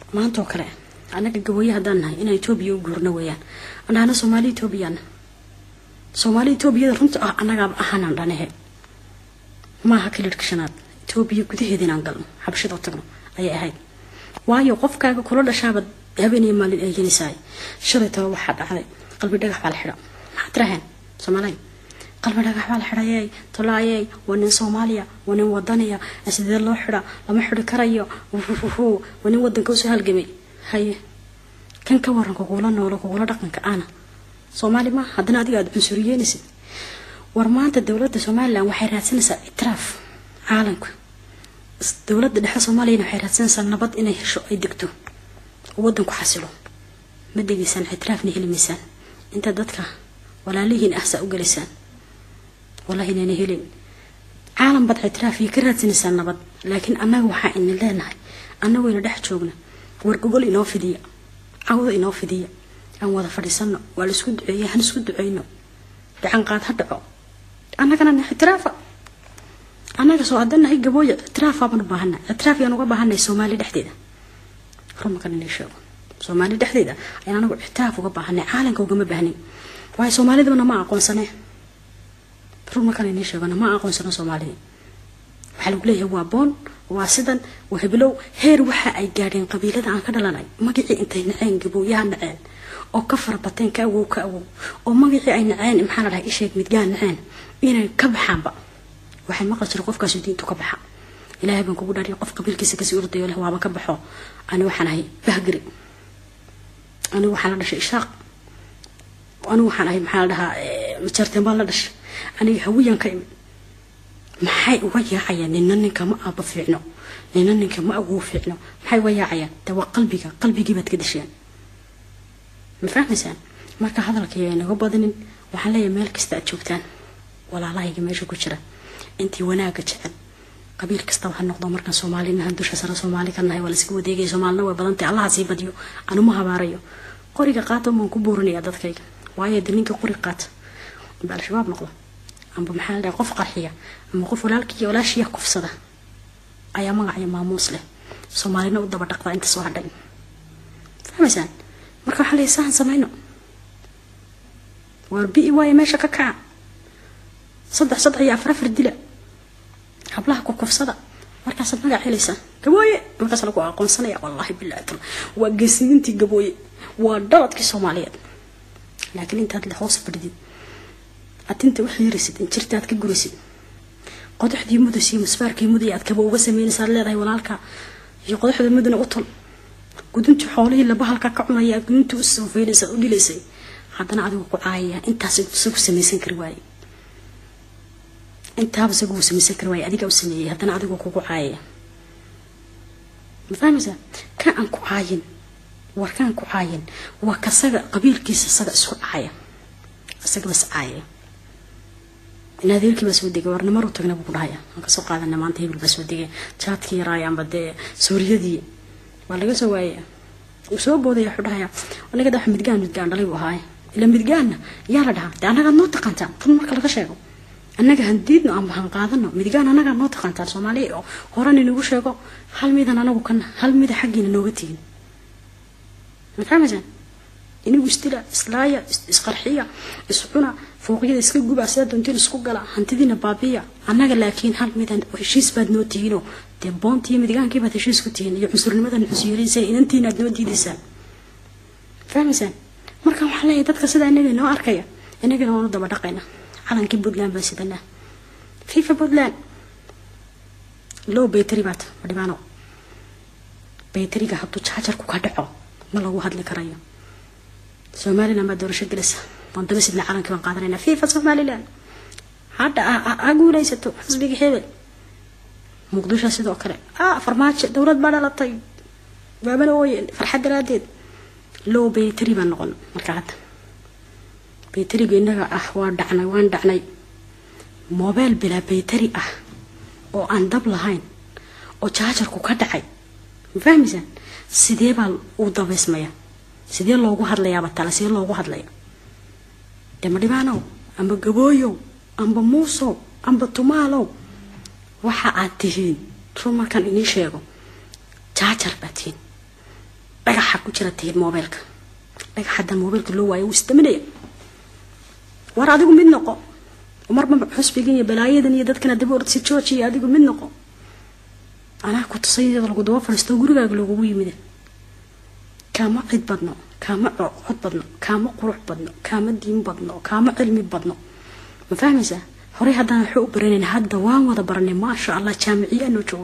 maantoo kale annaga gabooye haddaan nahay inaan etoobiya u guurno weeyaan andhahna soomaali etoobiyaana soomaali etoobiyada runta ah annagaaba ahaanaan dhanahe maaha kalidhka shanaad etoobiya gudaheeda inaan galno xabashada u tagno ayay ahayd waayo qofkaaga kula dhashaaba habeenaya maalin eeganaysaay shalay taba waxaa dhacday qalbi dhagax baa la xidha maxaad tiraheen soomaaliya qalbi dhagax baa la xidhayey tolaayey waa nin soomaaliya waa nin wadaniya sidee loo xidha lama xidhi karayo wuhuhuhu waa nin wadanka usoo halgamay haye kan ka waran kugula noolo kugula dhaqanka ana soomaali ma haddana adiga aada cunsuriyeynaysid war maanta dowladda somalilan waxay raadsanaysaa itiraaf caalamka dowladda dhexe soomaaliyana waxay raadsanaysaa nabad inay hesho ay degto oo wadanku xasilo ma degaysaan itiraafna heli maysaan inta dadka walaalihiin ah saa u galaysaan wallahi inayna helin caalam baad itiraaf iyo ka raadsanaysaa nabad laakiin annaga waxaa ina leenahay annagooyna dhex joogna wargogol inoo fidiya cawda inoo fidiya aan wada fadhiisano waa la isku duceeya han isku duceyno gacan qaad ha dhaco annagana na itiraafa annaga soo hadanahay gabooya itiraafaabaan u baahana itiraaf yaan uga baahanay soomaali dhexdeeda rumakan inay sheego soomaali dhexdeeda ayaan anagu ictiraaf uga baahanay caalamka ugama baahnayn waayo soomaalidabana ma aqoonsane rumakan inay sheegona ma aqoonsano soomaalida waxaa lagu leeyahay waa boon waa sidan waa heblow heer waxa ay gaadheen qabiilada aan ka dhalanay magacii intay naceen gabooyaha naceen oo ka farabateen ka awow ka awow oo magacii ay naceen maxaa la dhahay isheeg midgaan naceen inay ka baxaanba waxay maqli jira qofkaasu diintu ka baxa ilaahay baan kugu dhaariya qof qabiilkiisa kasii ordayo leh waaba ka baxo ani waxaan ahay bahgari anigu waxaan la dhashay ishaaq anigu waxaan ahay maxaa la dhahaa majarteen baan la dhashay aniga hawiyaan ka imid maxay uga yaacayaan nina ninka ma aaba fiicno nina ninka ma awow fiicno maxay uga yaacayaan de waa qalbiga qalbigii baad ka dasheen ma fahmaysaan marka hadalkii naga badanin waxaan leeyahay meel kasta aad joogtaan walaalahayga meesha ku jira intii wanaaga jecel qabiil kastaba ha noqdo markaan soomaalinahan dusha sare soomaali ka nahay waa layska wadeegaya soomaalina way badantay allaha sii badiyo anuma habaarayo qoriga qaata maan ku buurinaya dadkayga waayo de ninka qori qaata amba al-shabaab noqdo amba maxaa la dhahay qof qarxiya ama qof walaalkiiyo walaashiya kufsada ayaa magaciyo maamuus leh soomaalina u daba dhaqdaa inta soo hadhay fahmaysaan marka waxaa leeyahay sahan samayno waar bi waayo meesha ka kaca saddex saddex iyo afar afar dila hablaha ku kufsada markaasaad magac helaysaa gabooye markaas lagu aqoonsanaya wallaahi bilaahi tal waa geesiyintii gabooye waa dhaladkii soomaaliyeed laakiin intaad le hoos fadhidid adinta wax yarisid injirta aad ka gurisid qodaxdii mudus iyo musbaarkii muday aad kaba uga sameynaysa aad leedahay walaalka iyo qodaxda mudana u tol guduntii xoolihii laba halka ka cunaya aad guduntii u soofeynaysa u dhilaysay haddana adigu ku caayaya intaas isagu samaysan kari waaye intaaba isagu uu samaysan kari waaye adiga u sameeyey haddana adigu kugu caayaya ma fahmaysaa ka aan ku caayin war kaan ku caayin waa kasaga qabiilkiisa isaga isku caaya isaga bas caayaya in adeerkii baa soo degay warna mar u tagna buu ku dhahaya aan kasoo qaadana maanta hebel baa soo degay jaadkii yaraaya amba dee suuriyadii waa laga soo waayaya uu soo boodaya wuxuu dhahaya aniga daa midgaan midgaan dhalay buu ahaaye ila midgaanna yaa la dhahaa dee annagaad noo taqaantaan run marka laga sheego annaga handiidno amba han qaadano midgaan annagaa noo taqaantaan soomaaliya oo horan inagu sheego hal midan anagu kana hal mida xaggiina nooga tegin ma fahmaysaan inigu isdila islaaya isqarxiya iscuna fooqyada iska guba sidaa doontiin isku gala hantidiina baabiya annaga laakiin hal midan heshiis baad noo tihiinoo dee boontii midgaankii baad heshiis ku tihiin iyo cunsurnimadan cunsuyeeraysaan inantiina aad noo diidaysaan fahmaysaan marka waxaa leeyahay dadka sidaa inaga noo arkaya inagana waanu daba dhaqayna calankii puntland baan sidanaa fifa puntland low baytari baata madhibaano baytariga hadduu jaajarku ka dhaco ma lagu hadli karayo somalilan baa doorasho gelaysa waan daba sidna calankii baan qaadanayna fifa somalilan hadha ha guulaysato xisbiga hebel muqdisho sidoo kale ah farmaajo dowlad baa dhalatay waabana ooye farxad daraadeed low baytari baan noqon marka hadda baytariga inaga ah waa dhacnay waan dhacnay mobile bilaa baytari ah oo aan dab lahayn oo jaajarku ka dhacay ma fahmaysaan sidee baa u dabaysmaya sidee loogu hadlayaaba tale sidee loogu hadlaya dee madhibaanow amba gabooyow amba muusow amba tumaalow waxa aad tihiin run markaan inii sheego jaajar baa tihiin dhagaxa ku jira tihiin moobeelka dhagax haddaan moobeelka loo waayo wuu istaminaya war adigu mid noqo marba xusbigan iyo balaayadan iyo dadkana daba ordsi joojiya adigu mid noqo anaa ku tusay iyada lagu daba fadhiisto gurigaaga loogugu yimid kaama cid badno kaama cod badno kaama qurux badno kaama diin badno kaama cilmi badno ma fahmaysaa horey haddaan waxba u baranayna hadda waan wada baranay maasha allah jaamiciya noo joogo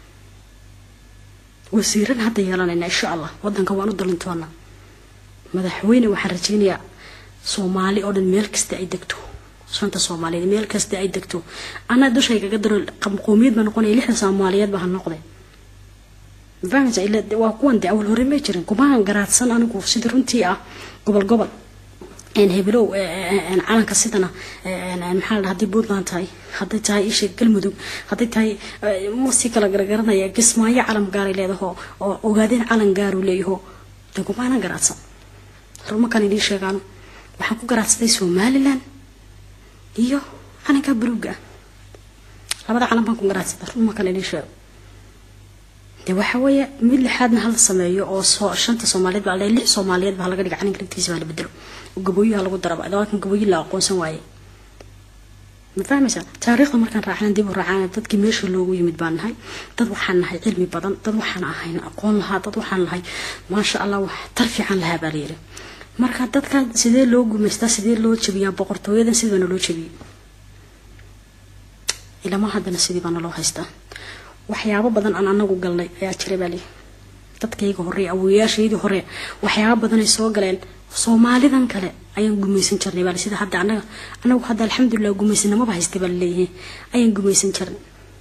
wasiiran hadda yeelanayna insha allah wadanka waan u dalintoonaa madaxweyne waxaan rajaynayaa soomaali oo dhan meel kasta ay degto shanta soomaaliyeed meel kasta ay degto anaa dushaygaga daro qowmiyad baa noqonaya lixda soomaaliyeed baa ha noqday mafahmaysa ila waa kuwan de awal hore may jirin kumaan garaadsan anigu sida runtii ah gobol gobol hebelow calanka sidana maxaa la haddii puntland tahay hadday tahay isha galmudug hadday tahay masi kala garagaranaya kismaayo calam gaaray leedaho oo ogaadeen calan gaaru leeyaho de kumaanan garaadsan rumakan idiin sheegaano waxaan ku garaadsaday somalilan iyo calanka buluuga ah labada calan baan ku garaadsaday rumakan idiin sheego de waxa weeye mid lixaadna hala sameeyo oo soo shanta soomaaliyeed baa lix soomaaliyeed baa laga dhiga calanka lagtiisa baa la bedelo gabooyaha lagu daraba laakiin gabooyi la aqoonsan waaye ma fahmaysaa taariikhda markaan raacna dib u raacana dadkii meesha loogu yimid baan nahay dad waxaan nahay cilmi badan dad waxaan ahayn aqoon lahaa dad waxaan nahay maasha allah wax tar fiican lahaa baa layiri marka dadka sidee loo gumaystaa sidee loo jabiyaa boqortooyadan sidaana loo jabiyey ilama haddana sidii baana loo haystaa waxyaabo badan aan anagu galnay ayaa jira baa lii dadkayga hore awoyaashaydii hore waxyaabo badanay soo galeen soomaalidan kale ayaan gumaysan jirnay baa sida hadda anaga anagu hadda alxamdulilah gumaysanamaba haystay baa laleeyahay ayaan gumaysan jirnay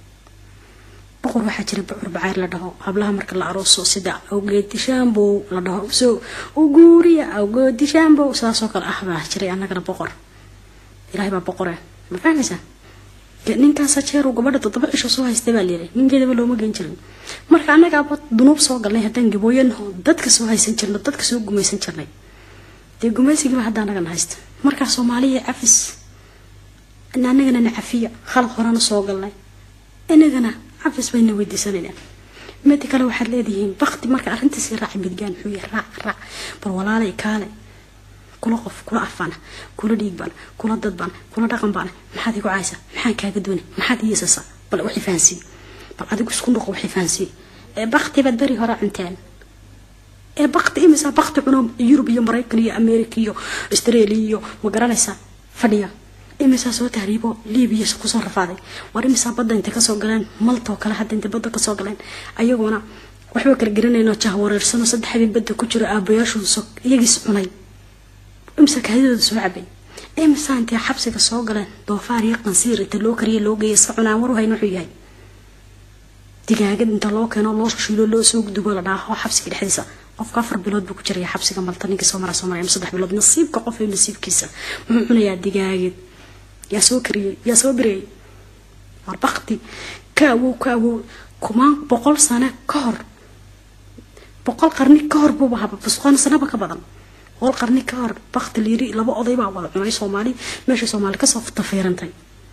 boqor waxaa jira bocor bacaar la dhaho hablaha marka la arooso sida awgeedishaambow la dhaho soo uguuriya awgeedishaambow saasoo kale ah baa jiray anagana boqor ilaahay baa boqore ma fahmaysaa ninkaasa jeer uu gabadha toddoba cisho soo haystay baa layiri ninkeedaba looma geen jirin marka annagaaba dunuub soo galnay haddaan gabooyanaho dadka soo haysan jirno dadka soo gumaysan jirnay dee gumaysigiiba hadda anagana haysta markaa soomaaliya cafis anagana na cafiya khalad horena soo galnay inagana cafis bayna weydiisanaynaa midi kale waxaad leedihiin bakti marka arrintiisi raaci midgaan muxuu yahay raac raac bal walaalay kaale kula qof kula afbana kula dhiigbana kula dadbana kula dhaqanbana maxaad igu caysa maxaan kaaga dooni maxaad iisasa bal waxay fahansiiye bal adigu isku noqo waxay fahansiiye ee bakti baad beri hore cunteen ee bakti imisa bakti cuno yurub iyo maraykan iyo america iyo australia iyo ma garanaysaa fadhiya imisaa soo tahriibo libiya kusoo rafaaday war imisaa badda intay kasoo galeen maltoo kale hadda intay badda kasoo galeen ayagoona waxba kala garanayno jah wareersano saddex habeen badda ku jiro aabayaashu iyagiis cunay imsa kaadidooda soo cabay imsaa intay xabsiga soo galeen doofaar iyo qansiir inta loo kariya loo geeya iska cunaan war hayn wuxuu yahay digaagad inta loo keeno loo shiilo loo soo dubo la dhaaho xabsiga dhexdiisa qofka afar bilood buu ku jiraya xabsiga malta ninka soo mara soo maraya saddex bilood nasiibka qof ee nasiibkiisa muxuu cunayaa digaagad yaa soo kariyey yaa soo birayay war bakti ka awow ka awow kumaan boqol sano ka hor boqol qarni ka hor buuba haba busqoon sanaba ka badan boqol qarni ka hor bakti liiri laba oday baa wada cunay soomaali meesha soomaali kasoo tafiirantay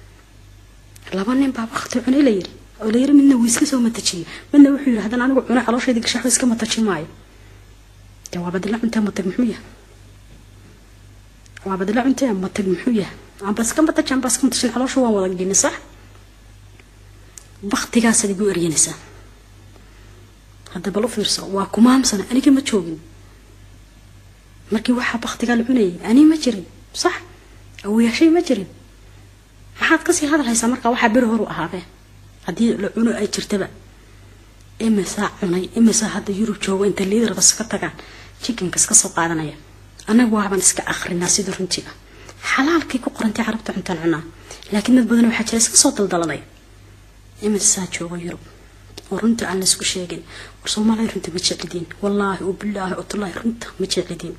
laba nin baa bakti cunay la yiri oo la yiri midna wuu iska soo matajiyey midna wuxuu yiri haddana anigu cunay calooshayda gashaxba iska mataji maayo jawaabadila cuntee matag muxuu yahay jawaabadila cuntee matag muxuu yahay amba iska mataji amba iska matajin caloosha waan wada geyni sax baktigaasaad igu eryanaysaa hadda bal u fiirso waa kumaamsana aniga ma joogin markii waxaa baktigaa la cunayay ani ma jirin sax awoyaashay ma jirin maxaad kasii hadalhaysaa markaa waxaa beri horu ahaabee haddii la cuno ay jirtaba imisaa cunay imisaa hadda yurub joogo inta liidarba iska tagaan jikinka iska soo qaadanaya anaga waaban iska akrinaa sida runtii ah xalaalkay ku qorantay carabta cuntaan cunaa laakiin dad badan waxaa jira iska soo daldalanaya imisaa joogo yurub oo runta aan laysku sheegin war soomaaliya runta ma jeclidiin wallaahi oo bilaahi oo tullaahi runta ma jeclidiin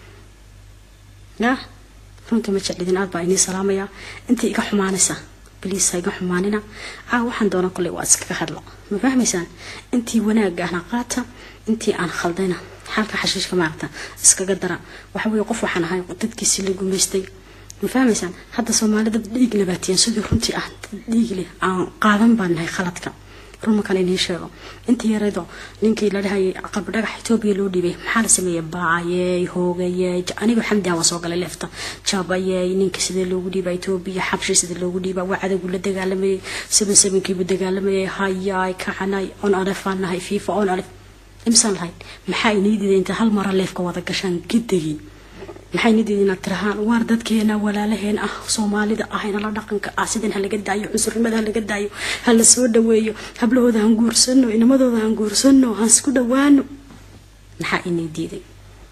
ya runta ma jeclidiin aad baa inii salaamayaa intii iga xumaanaysa baliis ha iga xumaanina caa waxaan doona kolley waa iskaga hadla ma fahmaysaan intii wanaagga ahna qaata intii aan khaldayna xalka xashiishka maaragta iskaga dara waxa weeye qof waxaan ahay dadkiisii la gumaystay ma fahmaysaan hadda soomaali dad dhiig nabaatiyeen sidii runtii ah dad dhiig leh aan qaadan baan nahay khaladka run markaan inii sheego intii yareedo ninkii la dhahayay qalbi dhagax etoobiya loo dhiibay maxaa la sameeyey baayey hoogayey aniga xamdi waa soo galay leefta jabayey ninka sidee loogu dhiiba etoobiya xabshi sidee loogu dhiiba waa cadowgu la dagaalamayay seven sevenkiibu dagaalamayay hayaay kacanay on alefaan nahay fifa on alef imsaan lahayn maxaa inii diiday inta hal mara leefka wada gashaan gidagiin maxay nidiid inaad tirahaan waar dadkeena walaalaheen ah soomaalida ah inala dhaqanka ah sidan ha laga daayo cunsurnimada ha laga daayo ha la soo dhaweeyo hablahooda han guursano inamadooda han guursano han isku dhawaano maxaa inii diiday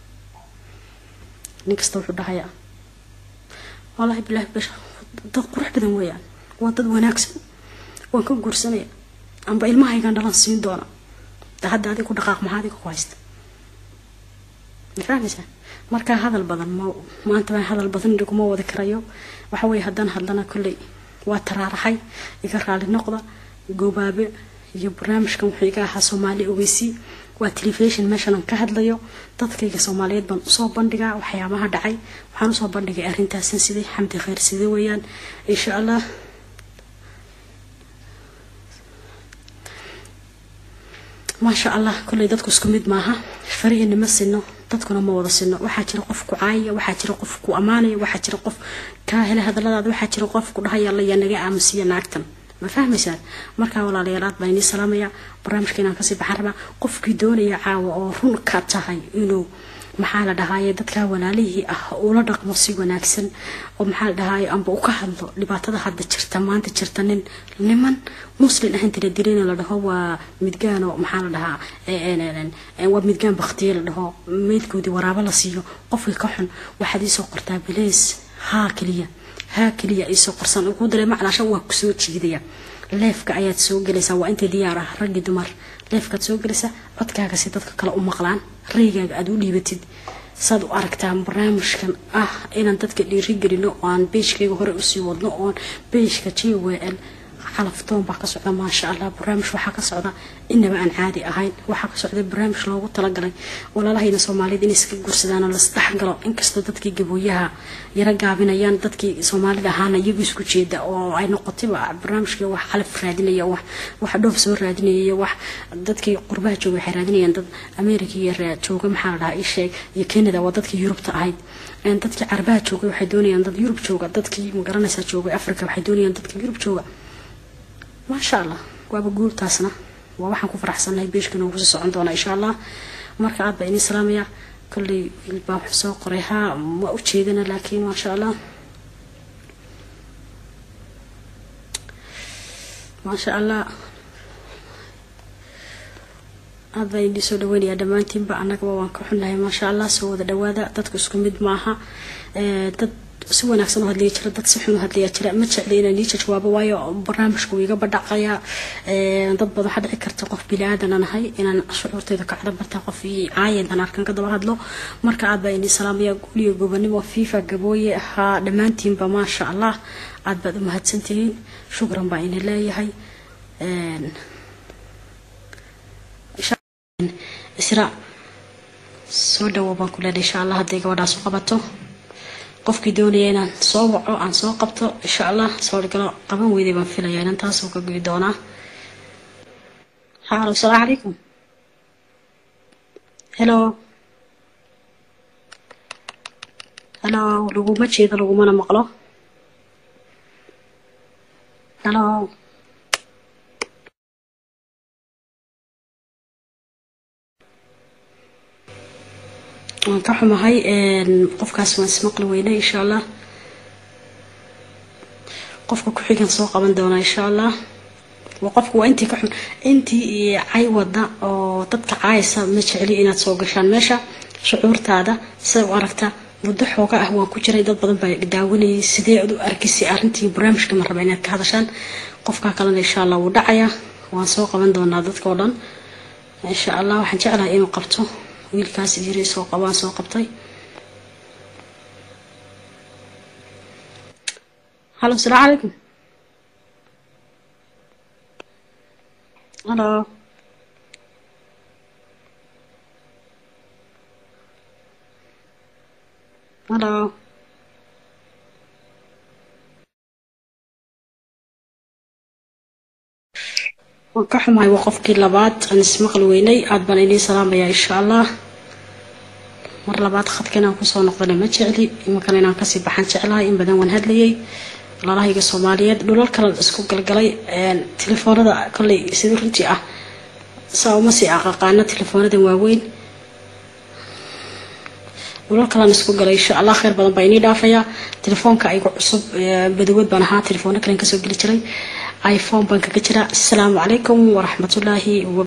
nin kasta wuxuu dhahayaa wallaahi bilaahi basha dad qurux badan weeyaan waa dad wanaagsan waan ka guursanaya amba ilmahaygaan dhalan siin doona da hadda adig ku dhaqaaq maxaa adiga ku haysta ma fahmaysaa markaa hadal badan ma maanta baan hadal badan iguma wadi karayo waxa weeye haddaan hadlana kolley waa taraaraxay iga raali noqda goobaabe iyo barnaamijkan wuxuu iga ahaa soomaali ogeysii waa telefishon meeshanan ka hadlayo dadkayga soomaaliyeed baan usoo bandhigaa waxyaabaha dhacay waxaan usoo bandhigay arrintaasan sidee xamdi kheyr sidee weeyaan insha allah maasha allah kolley dadku isku mid maaha farihiina ma sino dadkuna ma wada sino waxaa jira qof ku caayaya waxaa jira qof ku ammaanaya waxaa jira qof kaa hela hadaladaada waxaa jira qof ku dhahaya alla yaa naga aamusiya naagtan ma fahmaysaan markaa walaalayaal aad baan inii salaamaya barnaamijka inaan kasii baxan rabaa qofkii doonaya caawa oo run ka tahay inuu maxaa la dhahaaye dadkaa walaalihii ah ula dhaqmo si wanaagsan oo maxaa la dhahaaye amba u ka hadlo dhibaatada hadda jirta maanta jirta nin niman muslin ahayn tira dilina la dhaho waa midgaan oo maxaa la dhahaa waa midgaan baktiye la dhaho meydkoodii waraabo la siiyo qofkii ka xun waxaad iisoo qortaa bileys haa keliya haa keliya iisoo qorsan ugu daray macnaasha waa kusoo jiidaya leefka ayaad soo gelaysaa waa inta diyaar ah raggi dumar leefkaad soo gelaysaa codkaaga si dadka kale u maqlaan raygaaga aada u dhiibatid saad u aragtaa barnaamijkan ah inaan dadka dhiirigelino oo aan beejkayga hore usii wadno oon beejka j w l xalaftoon baa ka socda maasha allah barnaamij waxaa ka socda inaba aan caadi ahayn waxaa ka socda barnaamij loogu talagalay walaalahayna soomaaliyed inay iska guursadaan oo lasdhexgalo inkastoo dadkii gabooyaha yaro gaabinayaan dadkii soomaalida ahaana iyagu isku jeeda oo ay noqotayba barnaamijkii wax xalaf raadinaya wax wax dhoof soo raadinaya wax dadkii qurbaha jooga waxay raadinayaan dad america iyo jooga maxaa la dhahaa isheeg iyo canada waa dadkii yurubta ahayd dadkii carabaha joogay waxay doonayaan dad yurub jooga dadkii magaranaysa joogay africa waxay doonayaan dadka yurub jooga maasha allah waaba guurtaasna waa waxaan ku faraxsannahay beeshka noogu sii socon doona insha allah marka aad baa inii salaamaya kolley ilbaa wuxuu soo qoray haa ma u jeedana laakiin maasha allah maasha allah aad baa inii soo dhaweynayaa dhammaantiinba annagaba waan ka xunnahay maasha allah soo wada dhawaada dadku isku mid maaha dad si wanaagsan u hadlaya jira dad si xun u hadlaya jira ma jecli inaan nii jawaabo waayo barnaamijku iga badhacaya dad badan waxaa dhici karta qof bili-aadan nahay inaan shucuurteyda ka cada barta qof caayantan arkan ka daba hadlo marka aad baa inii salaamaya guuliyo gobanimo fifa gabooye ahaa dhammaantiinba maasha allah aad baad u mahadsantihiin shukran baa ini leeyahay isra soo dhawo baan ku leedahay insha allah hadday gabadhaas u qabato qofkii doonaya inaan soo waco aan soo qabto insha allah sawirgalo qaban weyday baan filaya inaan taasoo ka goyi doonaa halo asalaamu calaykum helo helo laguma jeedo lagumana maqlo helo waan ka xumahay qofkaas waan ismaqli weyne insha allah qofka ku-xigan soo qaban doonaa insha allah waa qofka waa intii ka xun intii cay wada oo dadka caayasa ma jecli inaad soo gashaan meesha shucuurtaada siday u aragta muddo xooga ah waan ku jiray dad badan baa daawanayay sidee ad u arkisay arrintii barnaamijka ma raba inaad ka hadashaan qofkaa kalena insha allah wuu dhacayaa waan soo qaban doonaa dadka oo dhan insha allah waxaan jeclahay inuu qabto wiilkaas yiri soo qabaan soo qabtay halo asalaamu calaykum halo halo waan ka xumahay waa qofkii labaad aan ismaqli weynay aada baan idiin salaamayaa insha allah mar labaad khadka inaan kusoo noqdana ma jecli imankana inaan kasii baxan jeclahay in badan waan hadlayay walaalahayga soomaaliyeed dhulal kale isku galgalay telefoonada kolley sida runtii ah saa uma sii aqaqaano telefoonadan waaweyn dhulal kalaan isku galay insha allah kheyr badan baa inii dhaafayaa telefoonka aygu cusub badawood baan ahaa telefoona kalen kasoo geli jiray iphone baan kaga jiraa asalaamu calaykum waraxmatullaahi